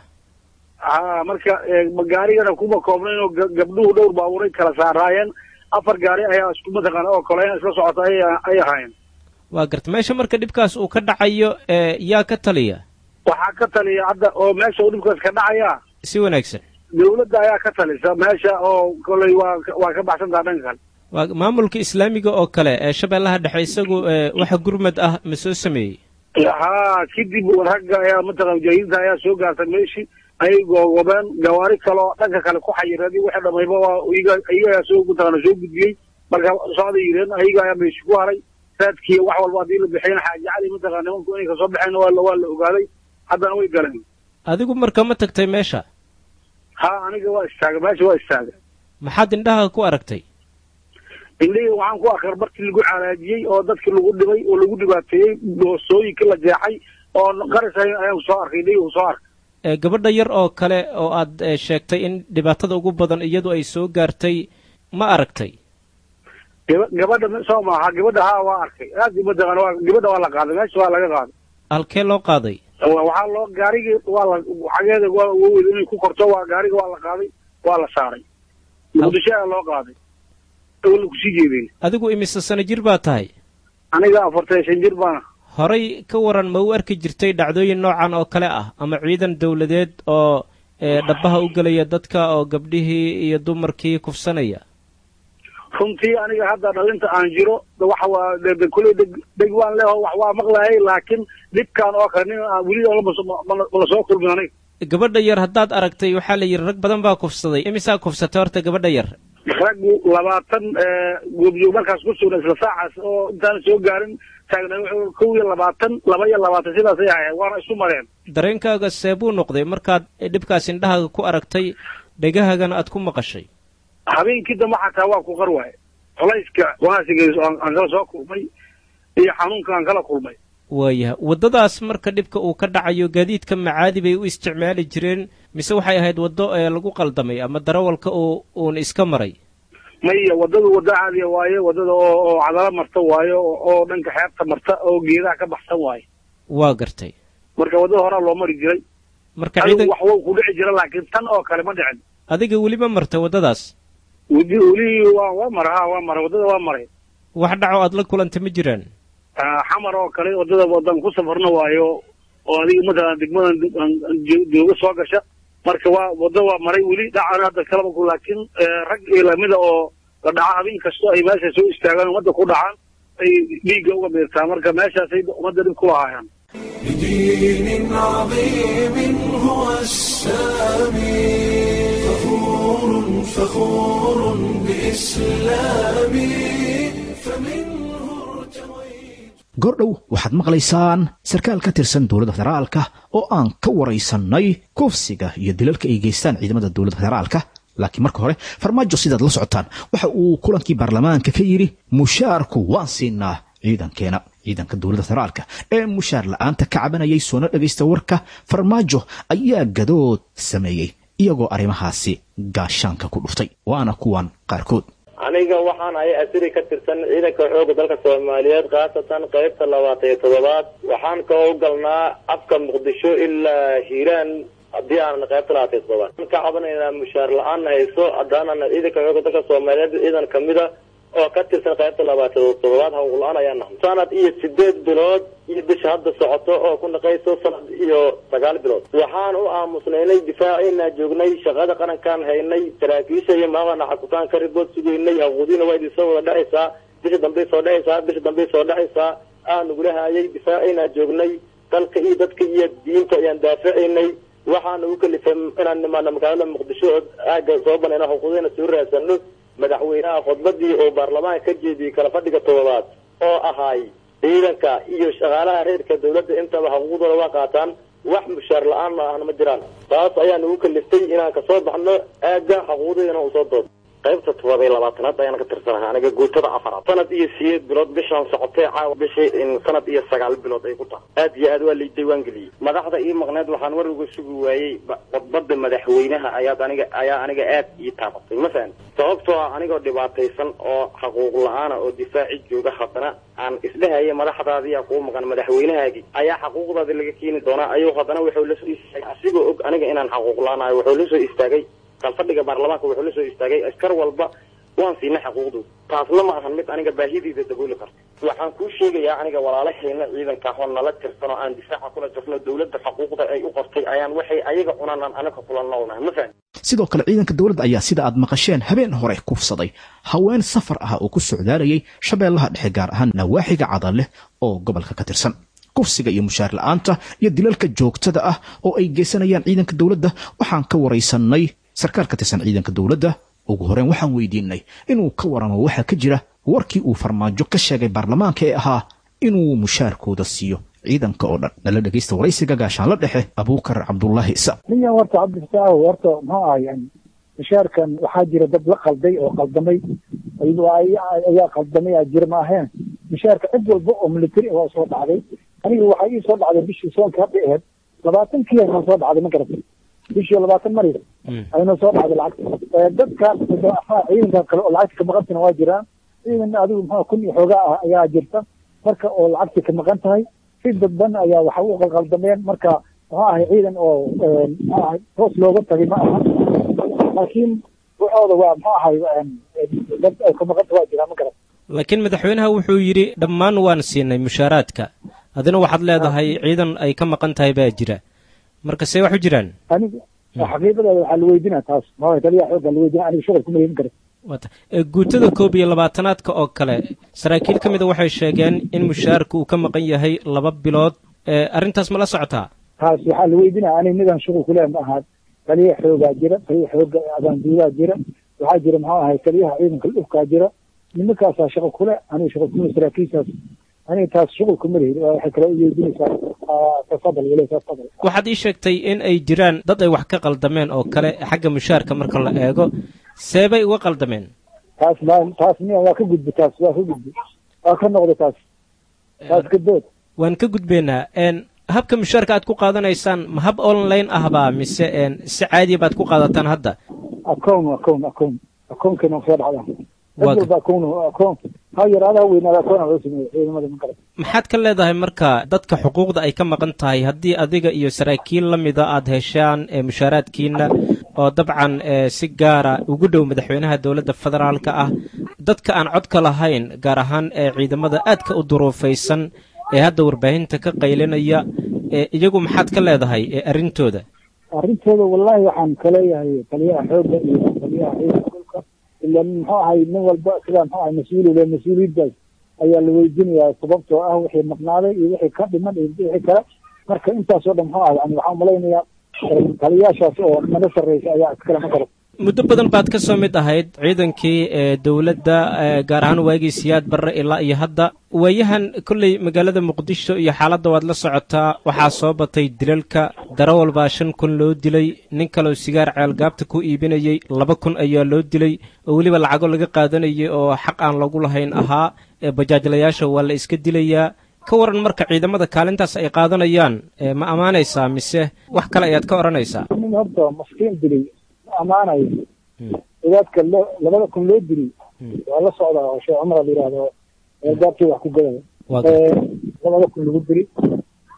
ha marka eh, ma- gaarigana kuma koobnayn oo ga- gabdhuhu dhowr baabuuray kala saaraayeen afar gaari ayaa isku mataqaana oo koleyn isla socota ay ay ahaayeen waa garta meesha marka dhibkaas uu ka dhacayo ee yaa ka taliya waxaa ka taliya hadda oo meesha uu dhibkaas ka dhacaya si wanaagsan dawladda ayaa ka talisa meesha oo koley waa ka- waa ka baxsantaha dhanka kale waa maamulka islaamiga oo kale ee shabeellaha dhexe isagu ee waxa gurmad ah ma soo sameeyey haa kadib ragga ayaa mataqana mujaahidiinta ayaa soo gaartay meeshii ayay googobeen gawaari kale oo dhanka kale ku xayireed wixii dhamayba waa iyaga iyaga ayaa soo mataqana soo gudbiyey marka socday yireen ayaga ayaa meeshi ku haray raadkii wax walba haddii la bixiyana xaaji cali mataqana nimanku inay kasoo baxeen waa la waa la ogaaday haddana way galeen adigu marka ma tagtay meesha haa aniga waa istaagay meesha waa istaagay maxaad indhaha ku aragtay indhihii waxaan ku arkar markii lagu calaajiyey oo dadkii lagu dhibay oo lagu dhibaateeyey boosooyinkii la jeexay oo qaris ay- ayaan soo arkay indhihii soo arkay ee gabadha yar oo kale oo aad ee, sheegtay in dhibaatada ugu badan iyadu ay soo gaartay ma aragtay gaba gabadha ma- soo maaha gabadha haa waa arkay aad mataqana waa gabadha waa la qaaday meesha waa laga qaaday halkee loo qaaday Wa- waxaa loo gaarigii waa la xageeda waa wawed inay ku korto waa gaariga waa la qaaday waa la saaray muqdisho ayaa loo qaaday oo la kusii jeedeen adigu imise sano jir baa tahay aniga afartan shan jir baana horay ka waran ma u arki jirtay dhacdooyin noocan oo kale ah ama ciidan dawladeed oo ee, dhabbaha u gelaya dadka oo gabdhihii iyo dumarkii kufsanaya runtii aniga hadda dhalinta aan jiro de waxa waa de- de kuley deg deg waan leeho wax waa maqlayay laakiin dhibkaan oo kale nin aan weli lama soo- ma- mala soo kulmin aniga gabadha yar haddaad aragtay waxaa la yidhi rag badan baa kufsaday imisaa kufsatay horta gabadha yar raggu labaatan goobjoog markaas ku sugna isla saacaas oo intaan soo gaarin taagnay wuxuu kow iyo labaatan laba iyo labaatan sidaasay ahayd waana isu mareen dareenkaaga seebuu noqday markaad dhibkaas indhahaaga ku aragtay dhegahagana aad ku maqashay habeenkii dambe xataa waa ku qar waaye culayska wanaasigeesu aan aan kala soo kulmay iyo xanuunka aan kala kulmay waayaha waddadaas marka dhibka uu ka dhacayo gaadiidka macaadi bay u isticmaali jireen mise waxay ahayd waddo ee lagu qaldamay ama darawalka uu uun iska maray maya waddadu waddo caadiya waaye waddada oo oo cadalo marta waaye oo oo dhanka xeebta marta oo geedaha ka baxsan waaye waa gartay marka waddada horaa loo mari jiray marka adigu ciidan wax wou ku dhici jira laakiin tan oo kale ma dhicin adiga weli ma martay waddadaas weli weli waa waa mara ha waa maray waddada waa maray wax dhaco aad la kulantay ma jiraan Ah, xamar oo kale waddada wadan ku safarna waayo oo adiga matalan degmadan aan- aan jo- jooga soo gasha marka waa wadda waa maray weli dhacana hadda kalaba ku laakiin eh, rag iyo lamida oo la dhaca habeen kasto ay meesha soo istaagaan ummadda ku dhacaan ay dhiigga uga beertaa marka meeshaasay ummadda dhib ku lahaayaan بدين عظيم هو السامي فخور فخور بإسلامي فمنه ارتويت goordhow waxaad maqlaysaan sarkaal ka tirsan dowladda federaalka oo aan ka waraysannay kufsiga iyo dilalka ay geystaan ciidamada dowladda federaalka laakiin marka hore farmaajo sidaad la socotaan waxa uu kulankii baarlamaanka ka yidhi mushaarku waan siinaa ciidankeena ciidanka dowladda federaalka ee mushaar la'aanta ka cabanayay soona dhegaysta warka farmaajo ayaa gadood sameeyey iyagoo arrimahaasi gaashaanka ku dhuftay waana kuwan qaarkood aniga waxaan ahay asiri ka tirsan ciidanka xoogga dalka soomaaliyeed khaasatan qaybta labaatan iyo toddobaad waxaan ka howlgalnaa afka muqdisho ilaa hiiraan haddii aanan qaybta labaatan todobaad ka cabanaynaa mushaar la-aan hayso haddaanana ciidanka xooga dalka soomaaliyeed ciidan kamida oo ka tirsan qaybta labaatan toddobaad hawq la-aan ayaa nahay sanad iyo sideed bilood iyo bisha hadda socoto oo ku naqayso sanad iyo sagaal bilood waxaan u aamusnaynay difaaciina joognay shaqada qarankaan haynay saraakiisha iyo maaqana xakutaan ka ribood sugaynay haquudiina waa idin soo wada dhacaysaa bisha dambey soo dhacaysaa bisha dambey soo dhacaysaa aan nagula haayay difaaciina joognay dalka iyo dadka iyo diinta ayaan daafacaynay waxaana u kalifay inaan nimaano magaalada muqdisho oo aaga soo banayna xuquuqdeena soo raadsano madaxweynaha khudbadii oo baarlamaanka ka jeediyey kala fadhiga todobaad oo ahaay ciidanka iyo shaqaalaha reerka dawladda intaba xuquuqdooda waa qaataan wax mushaar la-aan ma ahna ma jiraan taas ayaa nagu kaliftay inaan kasoo baxno aaga xuquuqdeena usoo doodo qaybta todoba iyo labaatanaad ayaan ka tirsanahay aniga guutada afaraad sanad iyo sideed bilood bishaan socotee caawa bishii sanad iyo sagaal bilood ay ku tahay aad iyo aad waa lay diiwaan geliyey madaxda ii maqneed waxaan war uga sugi waayey khudbada madaxweynaha ayaad aniga ayaa aniga aad ii taabatay ma fahan sababtoo ah anigoo dhibaataysan oo xaquuq la-aana oo difaaci jooga haddana aan isdhehaya madaxdaadiyaa kuu maqan madaxweynahaagii ayaa xaquuqdaadi laga keeni doonaa ayuu haddana wuxuu la soo istaagay asigoo og aniga inaan xaquuq la-aanayo wuxuu la soo istaagay kalfadhiga baarlamaanka wuxuu la soo istaagay askar walba waan siinay xaquuqdooda taasna ma ahan mid aniga baahidiida dabooli karta waxaan kuu sheegayaa aniga walaalahayna ciidanka oo nala tirsan oo aan difaaca kula jirno dawladda xuquuqda ay u qortay ayaan waxay ayaga cunaan aan anaga kula noolnahay ma fahan sidoo kale ciidanka dowladda ayaa sida aad maqasheen habeen hore kufsaday haween safar ah oo ku socdaalayay shabeellaha dhexe gaar ahaan nawaaxiga cadaleh oo gobolka ka tirsan kufsiga iyo mushaar la-aanta iyo dilalka joogtada ah oo ay geysanayaan ciidanka dowladda waxaan ka waraysanay sarkaal ka tirsan ciidanka dowladda ugu horeen waxaan weydiinay inuu ka waramo waxaa ka jira warkii uu farmaajo ka sheegay baarlamaanka ee ahaa inuu mushaarkooda siiyo ciidanka oo dhan nala dhegaysta waraysiga gaashaanla dhexe abuukar cabdulaahi isa ninyan horta cabdifataax horta muxuu ahay mushaarkan waxaa jira dad la qalday oo qaldamay ayaa qaldamay aa jira ma aheen mushaarka cid walba oo military waa soo dhacday aniga waxaa ii soo dhacday bishii soonka hadda aheyd labaatankii noo soo dhacday ma garatay bishii labaatan mari aynoo soo dhacday lacagta dadkaas ciidanka kale oo lacagta ka maqantana waa jiraan ciidan adigu muxuu kun iyo xoogaa ah ayaa jirta marka oo lacagta ka maqan tahay si dadban ayaa waxa u qalqaldameen marka muxuu ahay ciidan oo muxuu ahay toos looga tagay ma aha laakiin waxooda waa muxuu ahay dad ay ka maqanta waa jiraan ma garan laakiin madaxweynaha wuxuu yidhi dhammaan waan siinay mushaaraadka adina waxaad leedahay ciidan ay ka maqan tahay baa jira marka see wax u jiraan aniga xaqiiqadeeda waxaa la weydinaa taas ma taliya xoogga la weydina aniga shuqul kuma yeelin kara wata guutada koob iyo labaatanaadka oo kale saraakiil ka mida waxay sheegeen in mushaarka uu ka maqan yahay laba bilood arrintaas ma la socotaa taas waxaa la weydinaa aniga midaan shuqul kuleh ma ahaa taliya xoogaa jira taliya xooga abaanduudaa jira waxaa jira muxuu ahay taliyaha ciidanka dhulkaa jira nimankaasaa shaqo kule aniga shaqo kuma saraakiishaas aniga taas shuqul kuma lihid waxay kale u weydinaysaa tafadal wale tafadal waxaad ii sheegtay in ay jiraan dad ay wax ka qaldameen oo kale xagga mushaarka marka la eego seebay uga qaldameen taas ma taas miya waa ka gudbi taas waa ka gudbi waa ka noqda taas taas ka dood waan ka gudbaynaa habka mushaarka aad ku qaadanaysaan ma hab online ahbaa mise si caadiya baad ku qaadataan hadda acown acown acown acownkeena soo dhacda dad walba acown acown ha yaraada ha weynaada acown loo sameeyo ciidamada ma garan maxaad ka leedahay marka dadka xuquuqda ay ka maqan tahay haddii adiga iyo saraakiil la mida aad heshaan mushaaraadkiina oo dabcan si gaara ugu dhow madaxweynaha dowladda federaalka ah dadka aan codka lahayn gaar ahaan ciidamada aadka u duruufaysan ee hadda warbaahinta ka qaylinaya iyagu maxaad ka leedahay arrintooda arrintooda wallahi waxaan kaleeyahay taliyaha xoogga iyo taliyaha ciidanka dhulka ila muxuu ahay nin walba sidaa muxuu ahay mas-uul le mas-uuliyaddaas ayaa la weydinayaa sababtoo ah wixii maqnaaday iyo wixii ka dhiman iyo wixii kale marka intaasoo dhan muxuu ahay yani waxaan malaynayaa taliyaashaas oo mana sarreysa ayaa iskale ma garan muddo badan baad ka soo mid ahayd ciidankii dowladda gaar ahaan waagii siyaad barre ilaa iyo hadda waayahan kolley magaalada muqdisho iyo xaaladda waad la socotaa waxaa soo batay dilalka darawal baa shan kun loo dilay nin kaleo sigaar ceelgaabta ku iibinayey laba kun ayaa loo dilay oo weliba lacago laga qaadanayay oo xaq aan lagu lahayn ahaa bajaajlayaasha waa la iska dilayaa ka waran marka ciidamada kaalintaas ay qaadanayaan ma ammaanaysaa mise wax kale ayaad ka odhanaysaa nin horta maskiin dilay amaanayo cidaadka loo labada kun loo dili waa la socdaa oo sheekh cumar la yihahdo gaabtii wax ku gadaya labada kun lagu dili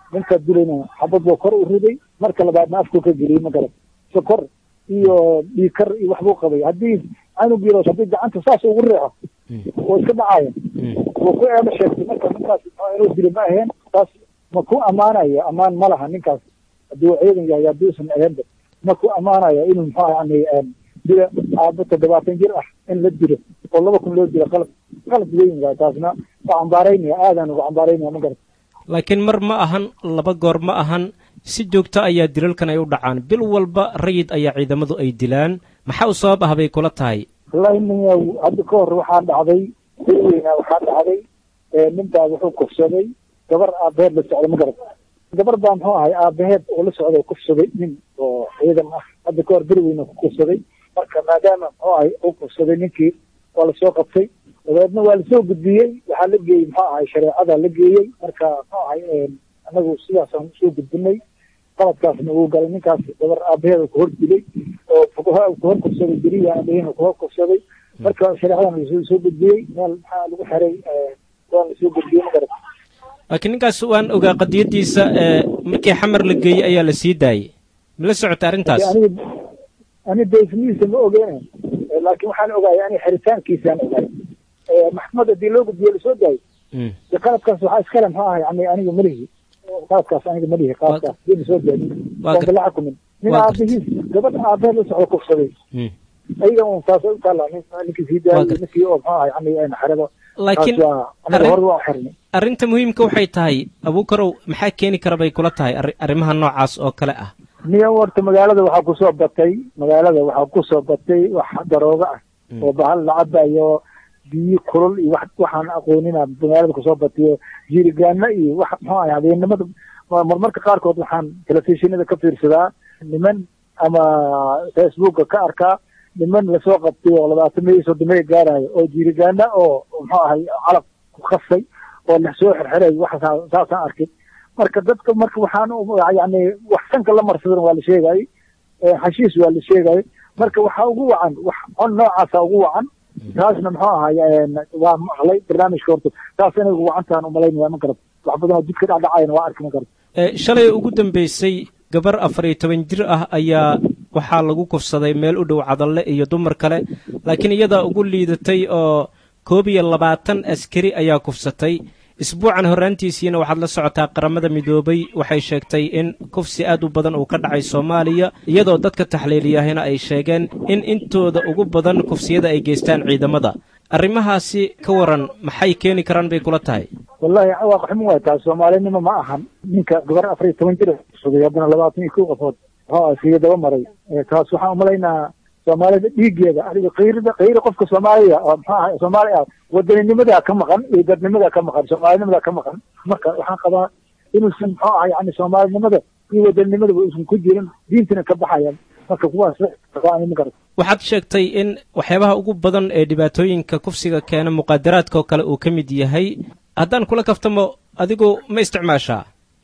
ninka dilayna xabad buu kor u riday marka labaadna afkuu ka geliyey ma garan sokor iyo dhiikar iyo waxbuu qabay haddii canug yaro haddii gacanta saas ugu riixo oo iska dhacaya wuu ku eeba sheegtay marka ninkaas muxuu inuu dilo ma aheen taas ma ku ammaanayo ammaan ma laha ninkaas haddii uu ciidan yahay haddii usan aheenba ma ku ammaanayo inuu muxuu yani dila aabo toddobaatan jir ah in la dilo oo laba kun loo dilo qalab qalab weyn waay taasna waa cambaaraynaya aadaan uga cambaaraynaya ma garata laakiin mar ma ahan laba goor ma ahan si joogto ayaa dilalkan ay u dhacaan bil walba rayid ayaa ciidamadu ay dilaan maxaa u sabab ah bay kula tahay wallahi nin hadda ka hor waxaa dhacday bil weynaa waxaa dhacday ninbaa wuxuu kufsaday gabar aabaheed la socda ma garata gabar baa muxuu ahay aabaheed oo la socda kufsaday nin oo ciidan ah hadda ka hor bil weyna ku kufsaday marka maadaama muxuu ahay uu kufsaday ninkii waa lasoo qabtay dabeedna waa lasoo gudbiyey waxaa la geeyey muxuu ahay shareecada la geeyey marka muxuu ahay anagu sidaasaan usoo gudbinay qaladkaasna uu galay ninkaas gabar aabaheeda ku hor dilay oo ku hor kufsaday beriya aabaheena ku hor kufsaday marka shareecadan lasoo soo gudbiyey meel maxaa lagu xiray waa lasoo gudbiyey ma garata laakiin ninkaas waan ogaa qadiyadiisa markii xamar la geeyey ayaa la sii daayey ma la socota arrintaas aniga ani deysmihiisa ma ogeena laakiin waxaan ogaayay ani xiritaankiisaan ogaay maxkamad hadii loo gudbiyo lasoo daayo de qaladkaas waxaa iskale muxuu ahay yani aniga malihi qaladkaas aniga malihi qaladkaas dii lasoo daayo oonba la xukumin nin aabihiis gabadh aabaheed la socdo kufsaday ayaga un taasay u taallaa nin ninkii sii daayay ninkii oo muxuu ahay yani xerado laakiin anaga hore waa xirnay arrinta muhiimka waxay tahay abuukarow maxaa keeni kara bay kula tahay arrimaha noocaas oo kale ah niyo horta magaalada waxaa kusoo batay magaalada waxaa kusoo batay wax darooga ah oo bahal la cabayo biyo kulul iyo wax waxaan aqoonina magaalada kusoo batayo jiirigaana iyo wax muxuu ahay habeennimada marmarka qaarkood waxaan telefishinada ka fiirsadaa niman ama facebooka ka arkaa niman lasoo qabtay oo labaatan meyo soddon gaarayo oo jiirigaana oo muxuu ahay calab ku khasay oo lasoo xirxiray wax saasaan arkay marka dadka marka waxaan yani wax sanka la marsadan waa la sheegayay xashiis waa la sheegayay marka waxaa ugu wacan wax on noocaasa ugu wacan taasna muxuu ahay waa maqlay barnaamijka horta taas inay ugu wacantaan umalaynaya ma garata wax badan oo jidka dhacdhacayana waa arki ma garata shalay ugu dambeysay gabar afar iyo toban jir ah ayaa waxaa lagu kufsaday meel u dhow cadalle iyo dumar kale laakiin iyadaa ugu liidatay oo koob iyo labaatan askari ayaa kufsatay isbuucan horraantiisiina waxaad la socotaa qaramada midoobay waxay sheegtay in kufsi aad u badan uu ka dhacay soomaaliya iyadoo dadka taxliiliyahina ay sheegeen in intooda ugu badan kufsiyada ay geystaan ciidamada arrimahaasi ka waran maxay keeni karaan bay kula tahay wallahi waaqiximo waay taas soomaalinimo ma ahan ninka gabar afar iyo toban jir kufsaday haddana labaatan iyo kow qofood muxuu iskaga daba maray taas waxaan umalaynaa soomaalida dhiigeeda adiga kayrida kayri qofka soomaaliya oo muxuu ahay soomaali ah wadaninimada ka maqan iyo dadnimada ka maqan soomaalinimada ka maqan marka waxaan qabaa inuusan muxuu ahay yani soomaalinimada iyo wadaninnimadaba uusan ku jirin diintana ka baxaya marka kuwaas ma garata waxaad sheegtay in waxyaabaha ugu badan ee dhibaatooyinka kufsiga keena muqaadaraadka oo kale uu ka mid yahay haddaan kula kaftamo adigu ma isticmaashaa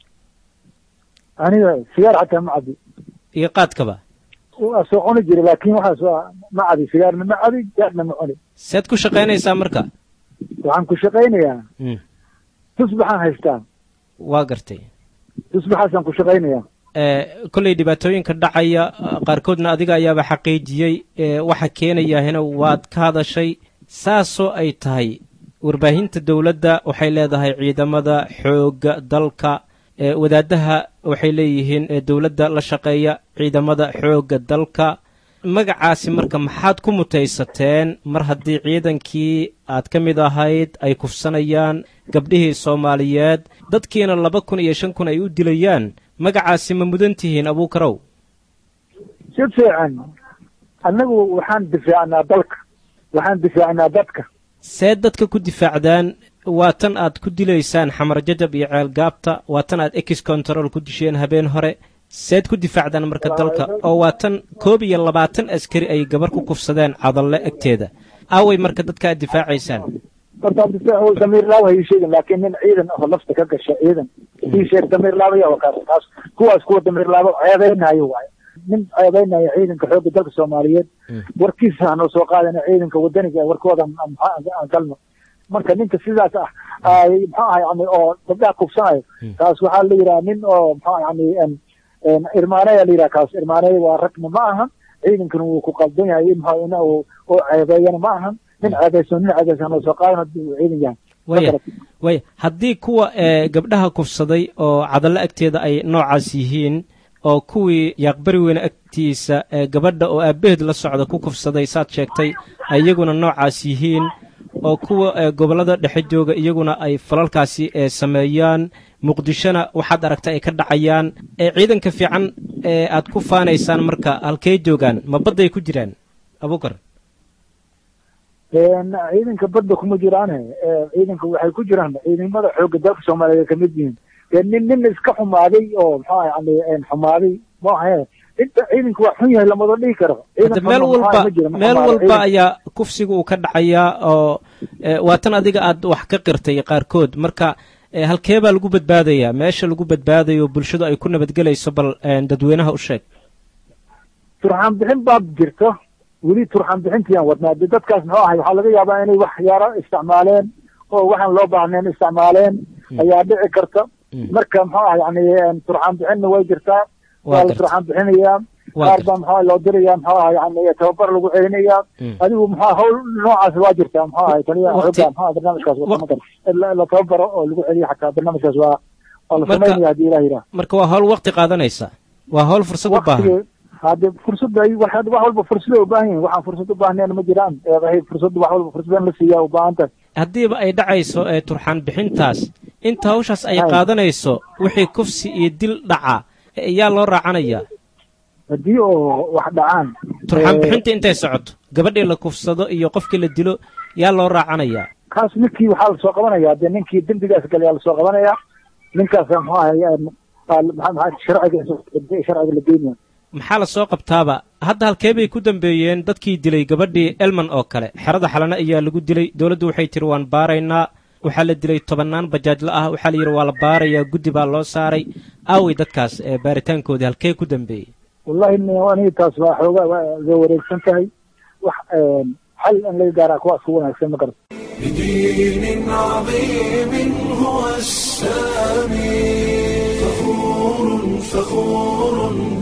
aniga sigaar xataa ma cabi iyo qaadkaba waa soo cuni jira laakin waxaas waa ma cabi sigaarna ma cabi jaarna ma cuni sead ku shaqaynaysaa marka waxaan ku shaqaynayaa tusbaxaan haystaa waa gartay tusbaxaasaan ku shaqaynayaa kolley dhibaatooyinka dhacaya qaarkoodna adiga ayaaba xaqiijiyey waxa keenayahina waad ka hadashay saasoo ay tahay warbaahinta dowladda waxay leedahay ciidamada xoogga dalka wadaadaha waxay leeyihiin dowladda la shaqeeya ciidamada xoogga dalka magacaasi marka maxaad ku mutaysateen mar haddii ciidankii aad ka mid ahayd ay kufsanayaan gabdhihii soomaaliyeed dadkiina laba kun iyo shan kun ay u dilayaan magacaasi ma mudan tihiin abuukarow si fiican annagu waxaan difaacnaa dalka waxaan difaacnaa dadka see dadka ku difaacdaan waa tan aad ku dilaysaan xamar jajab iyo ceelgaabta waa tan aad ex control ku disheen habeen hore seed ku difaacdaan marka dalka oo waa tan koob iyo labaatan askari ay gabar ku kufsadeen cadalle egteeda aaway marka dadka aad difaacaysaan horta difaac damiir laaba ha ii sheegin laakiin nin ciidan oo lafta ka gasha ciidan ii sheeg damiir laabaya waa kaas taas kuwaas kuwa damiir laabo ceebeynayo waayo nin ceebeynayo ciidanka xoogga dalka soomaaliyeed warkiisa hanoo soo qaadana ciidanka wadaniga warkooda aan galno marka ninka sidaas ah ay muxuu ahay yani oo gabdhaha kufsanayo kaas waxaa la yidhaha nin oo muxuu yani irmaanaya la yidhaha kaas irmaanaya waa ragna ma ahan ciidankana wuu ku qaldan yahay in muxuu in uu uu ceebeeyana ma ahan nin ceebeysan nin ceebeysan oo soo qaadan haddii uu ciidan yahay waya waya haddii kuwa ee gabdhaha kufsaday oo cadallo agteeda ay noocaas yihiin oo kuwii yaaqbari weyne agtiisa ee gabadha oo aabbaheed la socda ku kufsaday saad sheegtay iyaguna noocaas yihiin oo kuwa ee gobollada dhexe jooga iyaguna ay falalkaasi ee sameeyaan muqdishona waxaad aragta ay ka dhacayaan ee ciidanka fiican ee aad ku faanaysaan marka halkey joogaan ma badday ku jiraan abuukar ciidanka badda kuma jiraane ciidanka waxay ku jiraan ciidamada xoogga dalka soomaaliyeed kamid yihiin nin nin iska xumaaday oo muxuu yani xumaaday maahe inta ciidanka waa xun yahay lamada dhihi karo hadda meel walba meel walba ayaa kufsiga uu ka dhacayaa oo waatan adiga aad wax ka qirtay qaarkood marka halkee baa lagu badbaadayaa meesha lagu badbaadayo bulshadu ay ku nabadgelayso bal dadweynaha u sheeg turxaan bixin baa jirto weli turxaan bixintiiyaan wadnaa de dadkaas muxuu ahay waxaa laga yaabaa inay waxyaalo isticmaaleen oo waxaan loo baahnayn isticmaaleen ayaa dhici karta marka muxuu ah yani turxaan bixinna way jirtaa waa la turxaan bixinayaa qaar baa muxuu loo diraya muxuu ah yani tababar lagu celinayaa adigu muxuu hawl noocaas waa jirtaa muxuu ahay taliya xooga muxuu barnaamijkaas wadamadan la tababaro oo lagu celiyo xataa barnaamijkaas waa waa la samaynaya haddii ilah yidhaah marka waa hawl waqti qaadanaysa waa hawl fursad u baahan hade fursad ay wax walba fursada u baahan yihin waxaan fursad u baahnayn ma jiraan fursad wax walba fursadan la siiyaa u baahan tahay haddiiba ay dhacayso ee turxaan bixintaas inta hawshaas ay qaadanayso wixii kufsi iyo dil dhaca yaa loo raacanayaa haddii oo wax dhacaan turxaan bixinta intay socoto gabadhii la kufsado iyo qofkii la dilo yaa loo raacanayaa kaas ninkii waxaa lasoo qabanaya dee ninkii dembigaas galayaa lasoo qabanaya ninkaas muxuu ahay sharciga sharciga la geynaya maxaa la soo qabtaaba hadda halkee bay ku dambeeyeen dadkii dilay gabadhii elman oo kale xerada xalana ayaa lagu dilay dowladdu waxay tiri waan baaraynaa waxaa la dilay tobannaan bajaajla ah waxaa la yidhi waa la baarayaa guddi baa loo saaray aawey dadkaas ee baaritaankoodii halkee ku dambeeyey wallahi aniga taas waa xoogaa waa ga wareegsan tahay wax xal in laga gaaraa kuwaas ku wanaagsan ma garata بدين عظيم هو السامي فخور فخور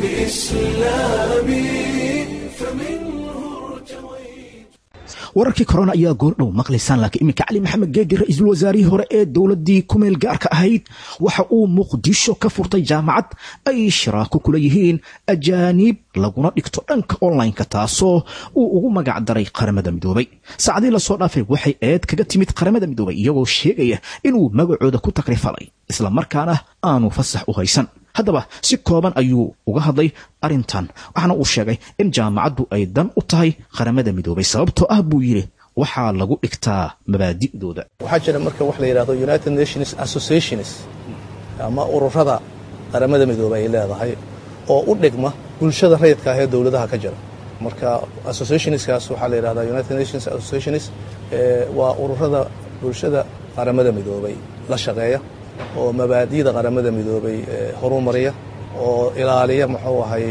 بإسلامي فمنه ارتويت wararkii korona ayaa goordhow maqlaysaan laakiin iminka cali maxamed geedi ra-iisul wasaarihii hore ee dowladdii kumeel gaarka ahayd waxa uu muqdisho ka furtay jaamacad ay shiraako kula yihiin ajaaniib laguna dhigto dhanka online-ka taasoo uu ugu magac daray qaramada midoobay saacadii lasoo dhaafay waxay eed kaga timid qaramada midoobay iyagoo sheegaya inuu magacooda ku takrifalay isla markaana aanu fasax u haysan haddaba si kooban ayuu uga hadlay arrintan waxaana uu sheegay in jaamacaddu ay dan u tahay qaramada midoobay sababtoo ah buu yidhi waxaa lagu dhigtaa mabaadi'dooda waxaa jira marka wax la yidhahdo united nations associations ama ururada qaramada midoobey ay leedahay oo u dhigma bulshada rayidka ah ee dowladaha ka jira marka associationskaas waxaa la yidhahdaa united nations associations waa ururada bulshada qaramada midoobay la shaqeeya oo mabaadi'da qaramada midoobay horumariya oo ilaaliya muxuu ahay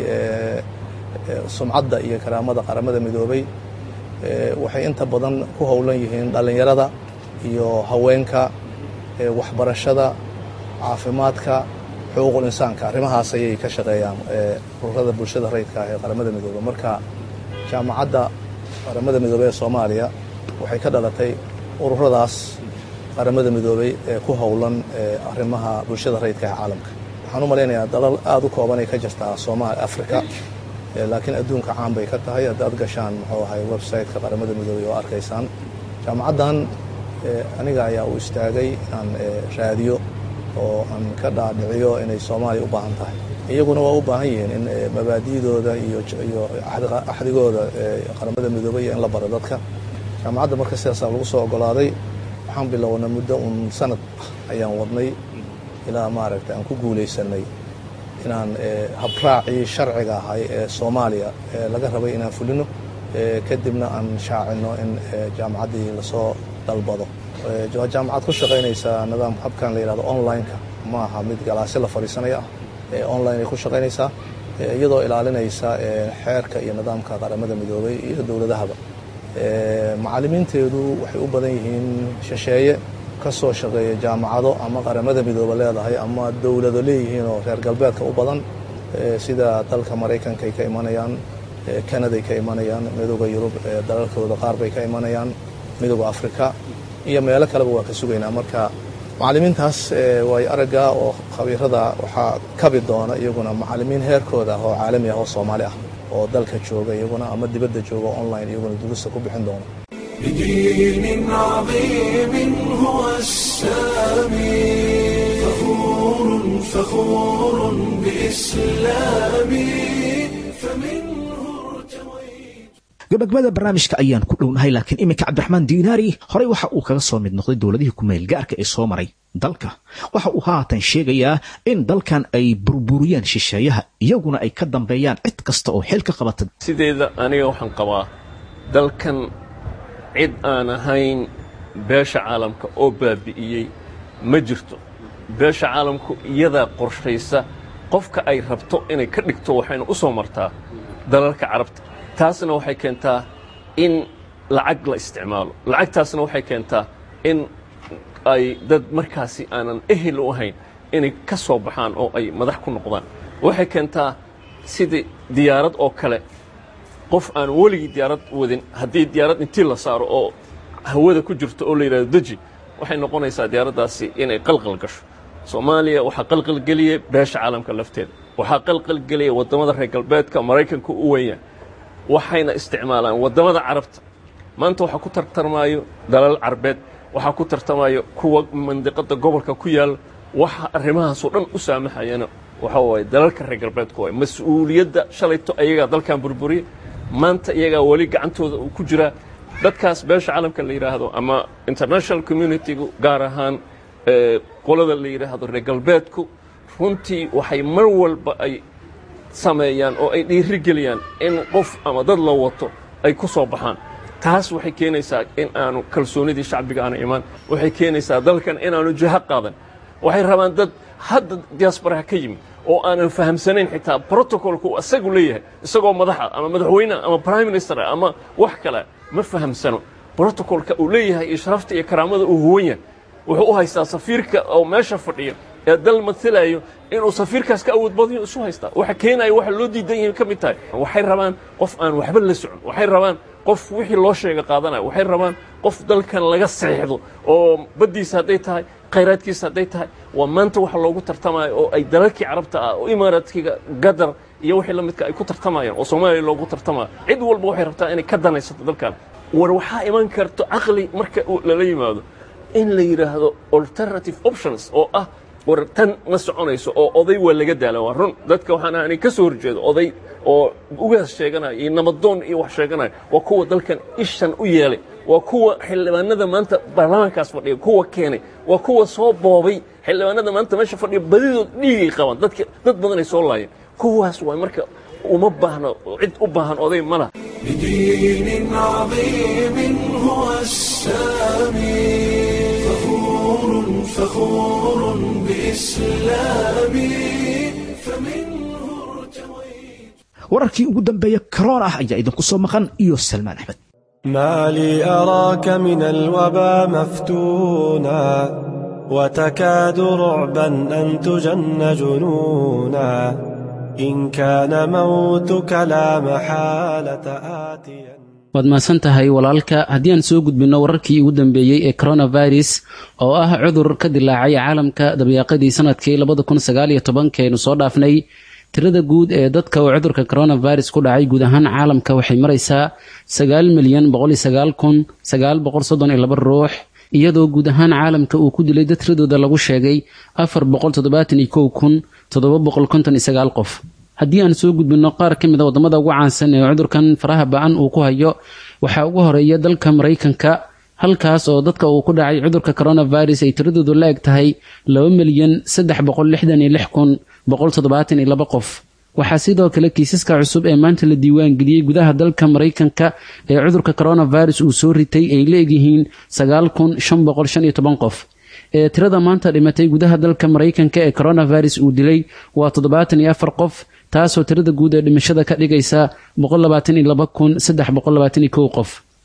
sumcadda iyo karaamada qaramada midoobay waxay inta badan ku howlan yihiin dhallinyarada iyo haweenka waxbarashada caafimaadka xuquuqul insaanka arrimahaas ayay ka shaqeeyaan ururada bulshada rayidka ah ee qaramada midoobey marka jaamacadda qaramada midoobey ee soomaaliya waxay ka dhalatay ururadaas qaramada midoobey ee ku howlan arrimaha bulshada rayidka ee caalamka waxaan u malaynayaa dalal aada u koobanay ka jirtaa soomaaliya africa laakiin adduunka caan bay ka tahay haddaad gashaan muxuu ahay website-ka qaramada midoobey oo arkaysaan jaamacaddan aniga ayaa u istaagay inaan raadiyo oo aan ka dhaadhiciyo inay soomaaliya u baahan tahay iyaguna waa u baahan yihiin in mabaadi'dooda iyo iyo axdigooda qaramada midoobey iyo in la baro dadka jaamacadda marka sidaasaa lagu soo ogolaaday waxaan bilownay muddo uun sanad ayaan wadnay ilaa maaragtay aan ku guulaysanay inaan habraacii sharciga ahay ee soomaaliya ee laga rabay inaan fulino kadibna aan shaacino in jaamacaddii lasoo dalbado waa jaamacad ku shaqaynaysaa nidaam habkan la yidhahdo online-ka ma aha mid galaasyo la fadhiisanaya ah online ay ku shaqaynaysaa iyadoo ilaalinaysa xeerka iyo nidaamka qaramada midoobay iyo dowladahaba macallimiinteedu waxay u badan yihiin shisheeye ka soo shaqeeya jaamacado ama qaramada midooba leedahay ama dowlado leeyihiin oo reer galbeedka u badan sida dalka maraykanka ay ka imanayaan kanaday ka imanayaan midooda yurub dalalkooda qaar bay ka imanayaan midooda afrika iyo meelo kaleba waa ka sugaynaa marka macallimiintaas way aragga oo khabiirada waxaa kabi doona iyaguna macallimiin heerkooda ah oo caalami ah oo soomaali ah oo dalka jooga iyaguna ama dibadda jooga online iyaguna durusta ku bixin doona بدين عظيم هو السامي فخور فخور بإسلامي فمنه ارتويت gabagabada barnaamijka ayaan ku dhownahay laakiin iminka cabdiraxmaan diinaari horey waxa uu kaga soo mid noqday dowladihii kumeel gaarka ee soo maray dalka waxa uu haatan sheegayaa in dalkan ay burburiyeen shisheeyaha iyaguna ay ka dambeeyaan cid kasta oo xil ka qabata sideeda aniga waxaan qabaa dalkan cid aan ahayn beesha caalamka oo baabi'iyey ma jirto beesha caalamku iyadaa qorshaysa qofka ay rabto inay ka dhigto waxayna u soo martaa dalalka carabta taasna waxay keentaa in lacag la isticmaalo lacagtaasna waxay keentaa in ay dad markaasi aanan ehel u ahayn inay ka soo baxaan oo ay madax ku noqdaan waxay keentaa sidii diyaarad oo kale qof aan weligii diyaarad wadin haddii diyaarad intii la saaro oo hawada ku jirto oo la yidhahdo deji waxay noqonaysaa diyaaraddaasi inay qalqal gasho soomaaliya waxaa qalqalgeliyey beesha caalamka lafteeda waxaa qalqalgeliyay waddamada reer galbeedka maraykanka u weynyaa waxayna isticmaalaan waddamada carabta maanta waxaa ku tartamaayo dalal carbeed waxaa ku tartamayo kuwa mandiqada gobolka ku yaalla waxa arrimahaasoo dhan u saamaxayana waxa waaye dalalka reer galbeedku waay mas-uuliyadda shalayto ayagaa dalkan burburiyey maanta iyagaa weli gacantooda uu ku jiraa dadkaas beesha caalamka la yidhaahdo ama international communitygu gaar ahaan qolada la yidhaahdo reer galbeedku runtii waxay mar walba ay sameeyaan oo ay dhiirigeliyaan in qof ama dad la wato ay ku soo baxaan taas waxay keenaysaa in aanu kalsoonidii shacbiga aana imaan waxay keenaysaa dalkan inaanu jiho qaadan waxay rabaan dad hadda diaasbaraha ka yimid oo aanan fahamsanayn xitaa brotocolku isagu leeyahay isagoo madaxa ama madaxweyneha ama prime minister ama wax kale ma fahamsano brotocolka uu leeyahay iyo sharafta iyo karaamada uu huwan yahay wuxuu u haystaa safiirka oo meesha fadhiya ee dal matilayo inuu safiirkaas ka awood badyo isu haystaa waxa keenaya waxa loo diidan yahay ka mid tahay waxay rabaan qof aan waxba la socon waxay rabaan qof wixii loo sheega qaadanaya waxay rabaan qof dalkan laga seexdo oo baddiisa hadday tahay khayraadkiisa hadday tahay waa maanta waxa loogu tartamayo oo ay dalalkii carabta ah oo imaaraadkiga gadar iyo wixii la midka ay ku tartamayaan oo soomaaliya loogu tartamayo cid walba waxay rabtaa inay ka danaysato dalkan war waxaa iman karto caqli marka lala yimaado in la yidhaahdo alternative options oo ah war tan ma soconayso oo oday waa laga daala waa run dadka waxaan ahanay ka soo horjeedo oday oo ugaas sheeganaya iyo namadoon iyo wax sheeganaya waa kuwa dalkan ishan u yeelay waa kuwa xildhibaanada maanta baarlamaankaas fadhiya kuwa keenay waa kuwa soo boobay xildhibaanada maanta meesha fadhiya badidood dhiigay qabaan dadka dad badanay soo laayeen kuwaas waa marka uma baahno cid u baahan oday ma laha بدين عظيم هو السامي فخور فخور بإسلامي فمنه ارتويت wararkii ugu dambeeya karoon ah ayaa idinku soo maqan iyo salmaan axmed ما لي أراك من الوبا مفتونا وتكاد رعبا أن تجن جنونا إن كان موتك لا محالة آتيا waad mahadsan tahay walaalka haddii aan soo gudbinno wararkii ugu dambeeyey ee coronavirus oo ah cudur ka dilaacay caalamka dabayaaqadii sanadkii labada kun sagaaliyo tobankeenu soo dhaafnay tirada guud ee dadka uu cudurka coronavirus ku dhacay guud ahaan caalamka waxay maraysaa sagaal milyan boqol iyo sagaal kun sagaal boqol soddon iyo laba ruux iyadoo guud ahaan caalamka uu ku dilay dad tiradooda lagu sheegay afar boqol toddobaatan iyo kow kun toddoba boqol konton iyo sagaal qof haddii aan soo gudbinno qaar ka mid a waddamada ugu caansan ee cudurkan faraha ba-an uu ku hayo waxaa ugu horeeya dalka maraykanka halkaas oo dadka uu ku dhacay cudurka coronavirus ay tiradoodu la eg tahay laba milyan saddex boqol lixdan iyo lix kun boqol toddobaatan iyo laba qof waxaa sidoo kale kiisaska cusub ee maanta la diiwaan geliyey gudaha dalka maraykanka ee cudurka coronavirus uu soo ritay ay la egyihiin sagaal kun shan boqol shan iyo toban qof ee tirada maanta dhimatay gudaha dalka maraykanka ee coronavirus uu dilay waa toddobaatan iyo afar qof taasoo tirada guud ee dhimashada ka dhigaysa boqol labaatan iyo laba kun saddex boqol labaatan iyo kow qof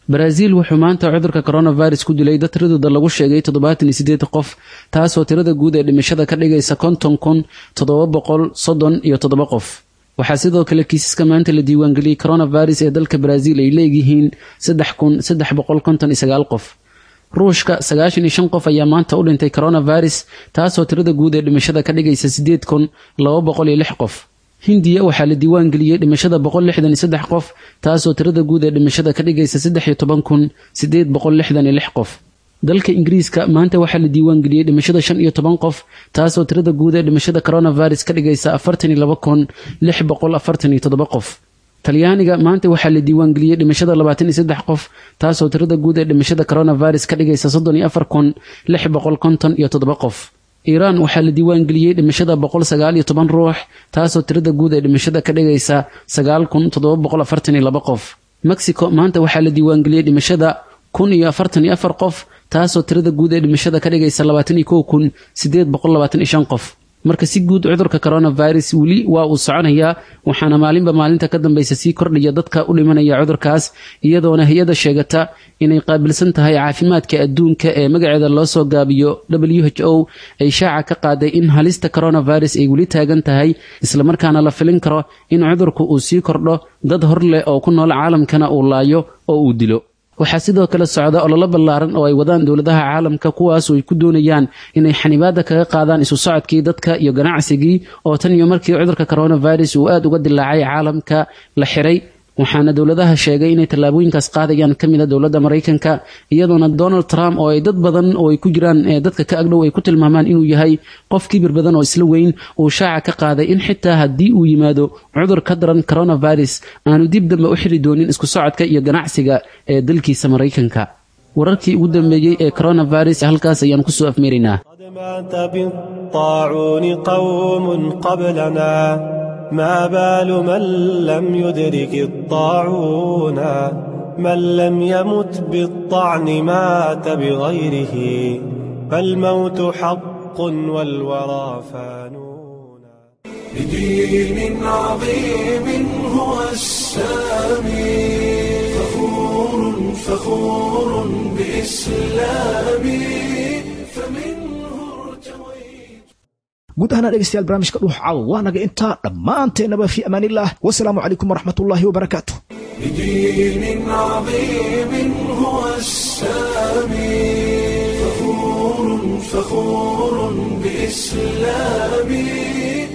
baraaziil wuxuu maanta cudurka coronavirus ku dilay dad tiradooda lagu sheegay toddobaatan iyo sideed qof taasoo tirada guud ee dhimashada ka dhigaysa konton kun toddoba boqol soddon iyo toddoba qof waxaa sidoo kale kiisaska maanta la diiwaangeliyey coronavirus ee dalka baraaziil ay leeyihiin saddex kun saddex boqol konton iyo sagaal qof ruushka sagaashan iyo shan qof ayaa maanta u dhintay coronavirus taasoo tirada guud ee dhimashada ka dhigaysa sideed kun laba boqol iyo lix qof hindiya waxaa la diiwaan geliyey dhimashada boqol lixdan iyo saddex qof taasoo tirada guud ee dhimashada ka dhigaysa saddex iyo toban kun sideed boqol lixdan iyo lix qof dalka ingiriiska maanta waxaa la diiwaan geliyey dhimashada shan iyo toban qof taasoo tirada guud ee dhimashada coronavirus ka dhigaysa afartan iyo laba kun lix boqol afartan iyo toddoba qof talyaaniga maanta waxaa la diiwaan geliyey dhimashada labaatan iyo saddex qof taasoo tirada guud ee dhimashada coronavirus ka dhigaysa soddon iyo afar kun lix boqol konton iyo toddoba qof iiraan waxaa la diiwaan geliyey dhimashada boqol sagaal iyo toban ruux taasoo tirada guud ee dhimashada ka dhigaysa sagaal kun toddoba boqol afartan iyo laba qof mexico maanta waxaa la diiwaan geliyey dhimashada kun iyo afartan iyo afar qof taasoo tirada guud ee dhimashada ka dhigaysa labaatan iyo kow kun sideed boqol labaatan iyo shan qof marka si guud cudurka coronavirus weli waa uu soconayaa waxaana maalinba maalinta ka dambaysa sii kordhaya dadka u dhimanaya cudurkaas iyadoona hay-ada sheegata inay qaabilsan tahay caafimaadka adduunka ee magaceeda loo soo gaabiyo w h o ay shaaca ka qaaday in halista coronavirus ay weli taagan tahay islamarkaana la filin karo in cudurku uu sii kordho dad hor leh oo ku nool caalamkana uu laayo oo uu dilo waxaa sidoo kale socda ololo ballaaran oo ay wadaan dowladaha caalamka kuwaas oo ay ku doonayaan inay xanibaada kaga qaadaan isu socodkii dadka iyo ganacsigii oo tan iyo markii cudurka coronavirus uu aada uga dilaacay caalamka la xiray waxaana dowladaha sheegay inay tallaabooyinkaas qaadayaan ka mid a dowladda maraykanka iyadoona donald trump oo ay dad badan oo ay ku jiraan dadka ka agdhow ay ku tilmaamaan inuu yahay qof kibir badan oo isla weyn uu shaaca ka qaaday in xitaa haddii uu yimaado cudur ka daran coronavirus aanu dib dambe u xiri doonin isku socodka iyo ganacsiga ee dalkiisa maraykanka wararkii ugu dambeeyey ee coronavirus halkaas ayaan kusoo afmeeraynaa مات بالطاعون قوم قبلنا ما بال من لم يدرك الطاعون من لم يمت بالطعن مات بغيره فالموت حق والورى فانون بدين عظيم هو السامي فخور فخور بإسلامي فمنه ارتويت guud ahaana dhegeystayaal barnaamijka dhuux caawa waa naga intaa dhammaanteennaba fi amaanillaah wasalaamu calaykum waraxmatullaahi wabarakaatu بدين عظيم هو السامي فخور فخور بإسلامي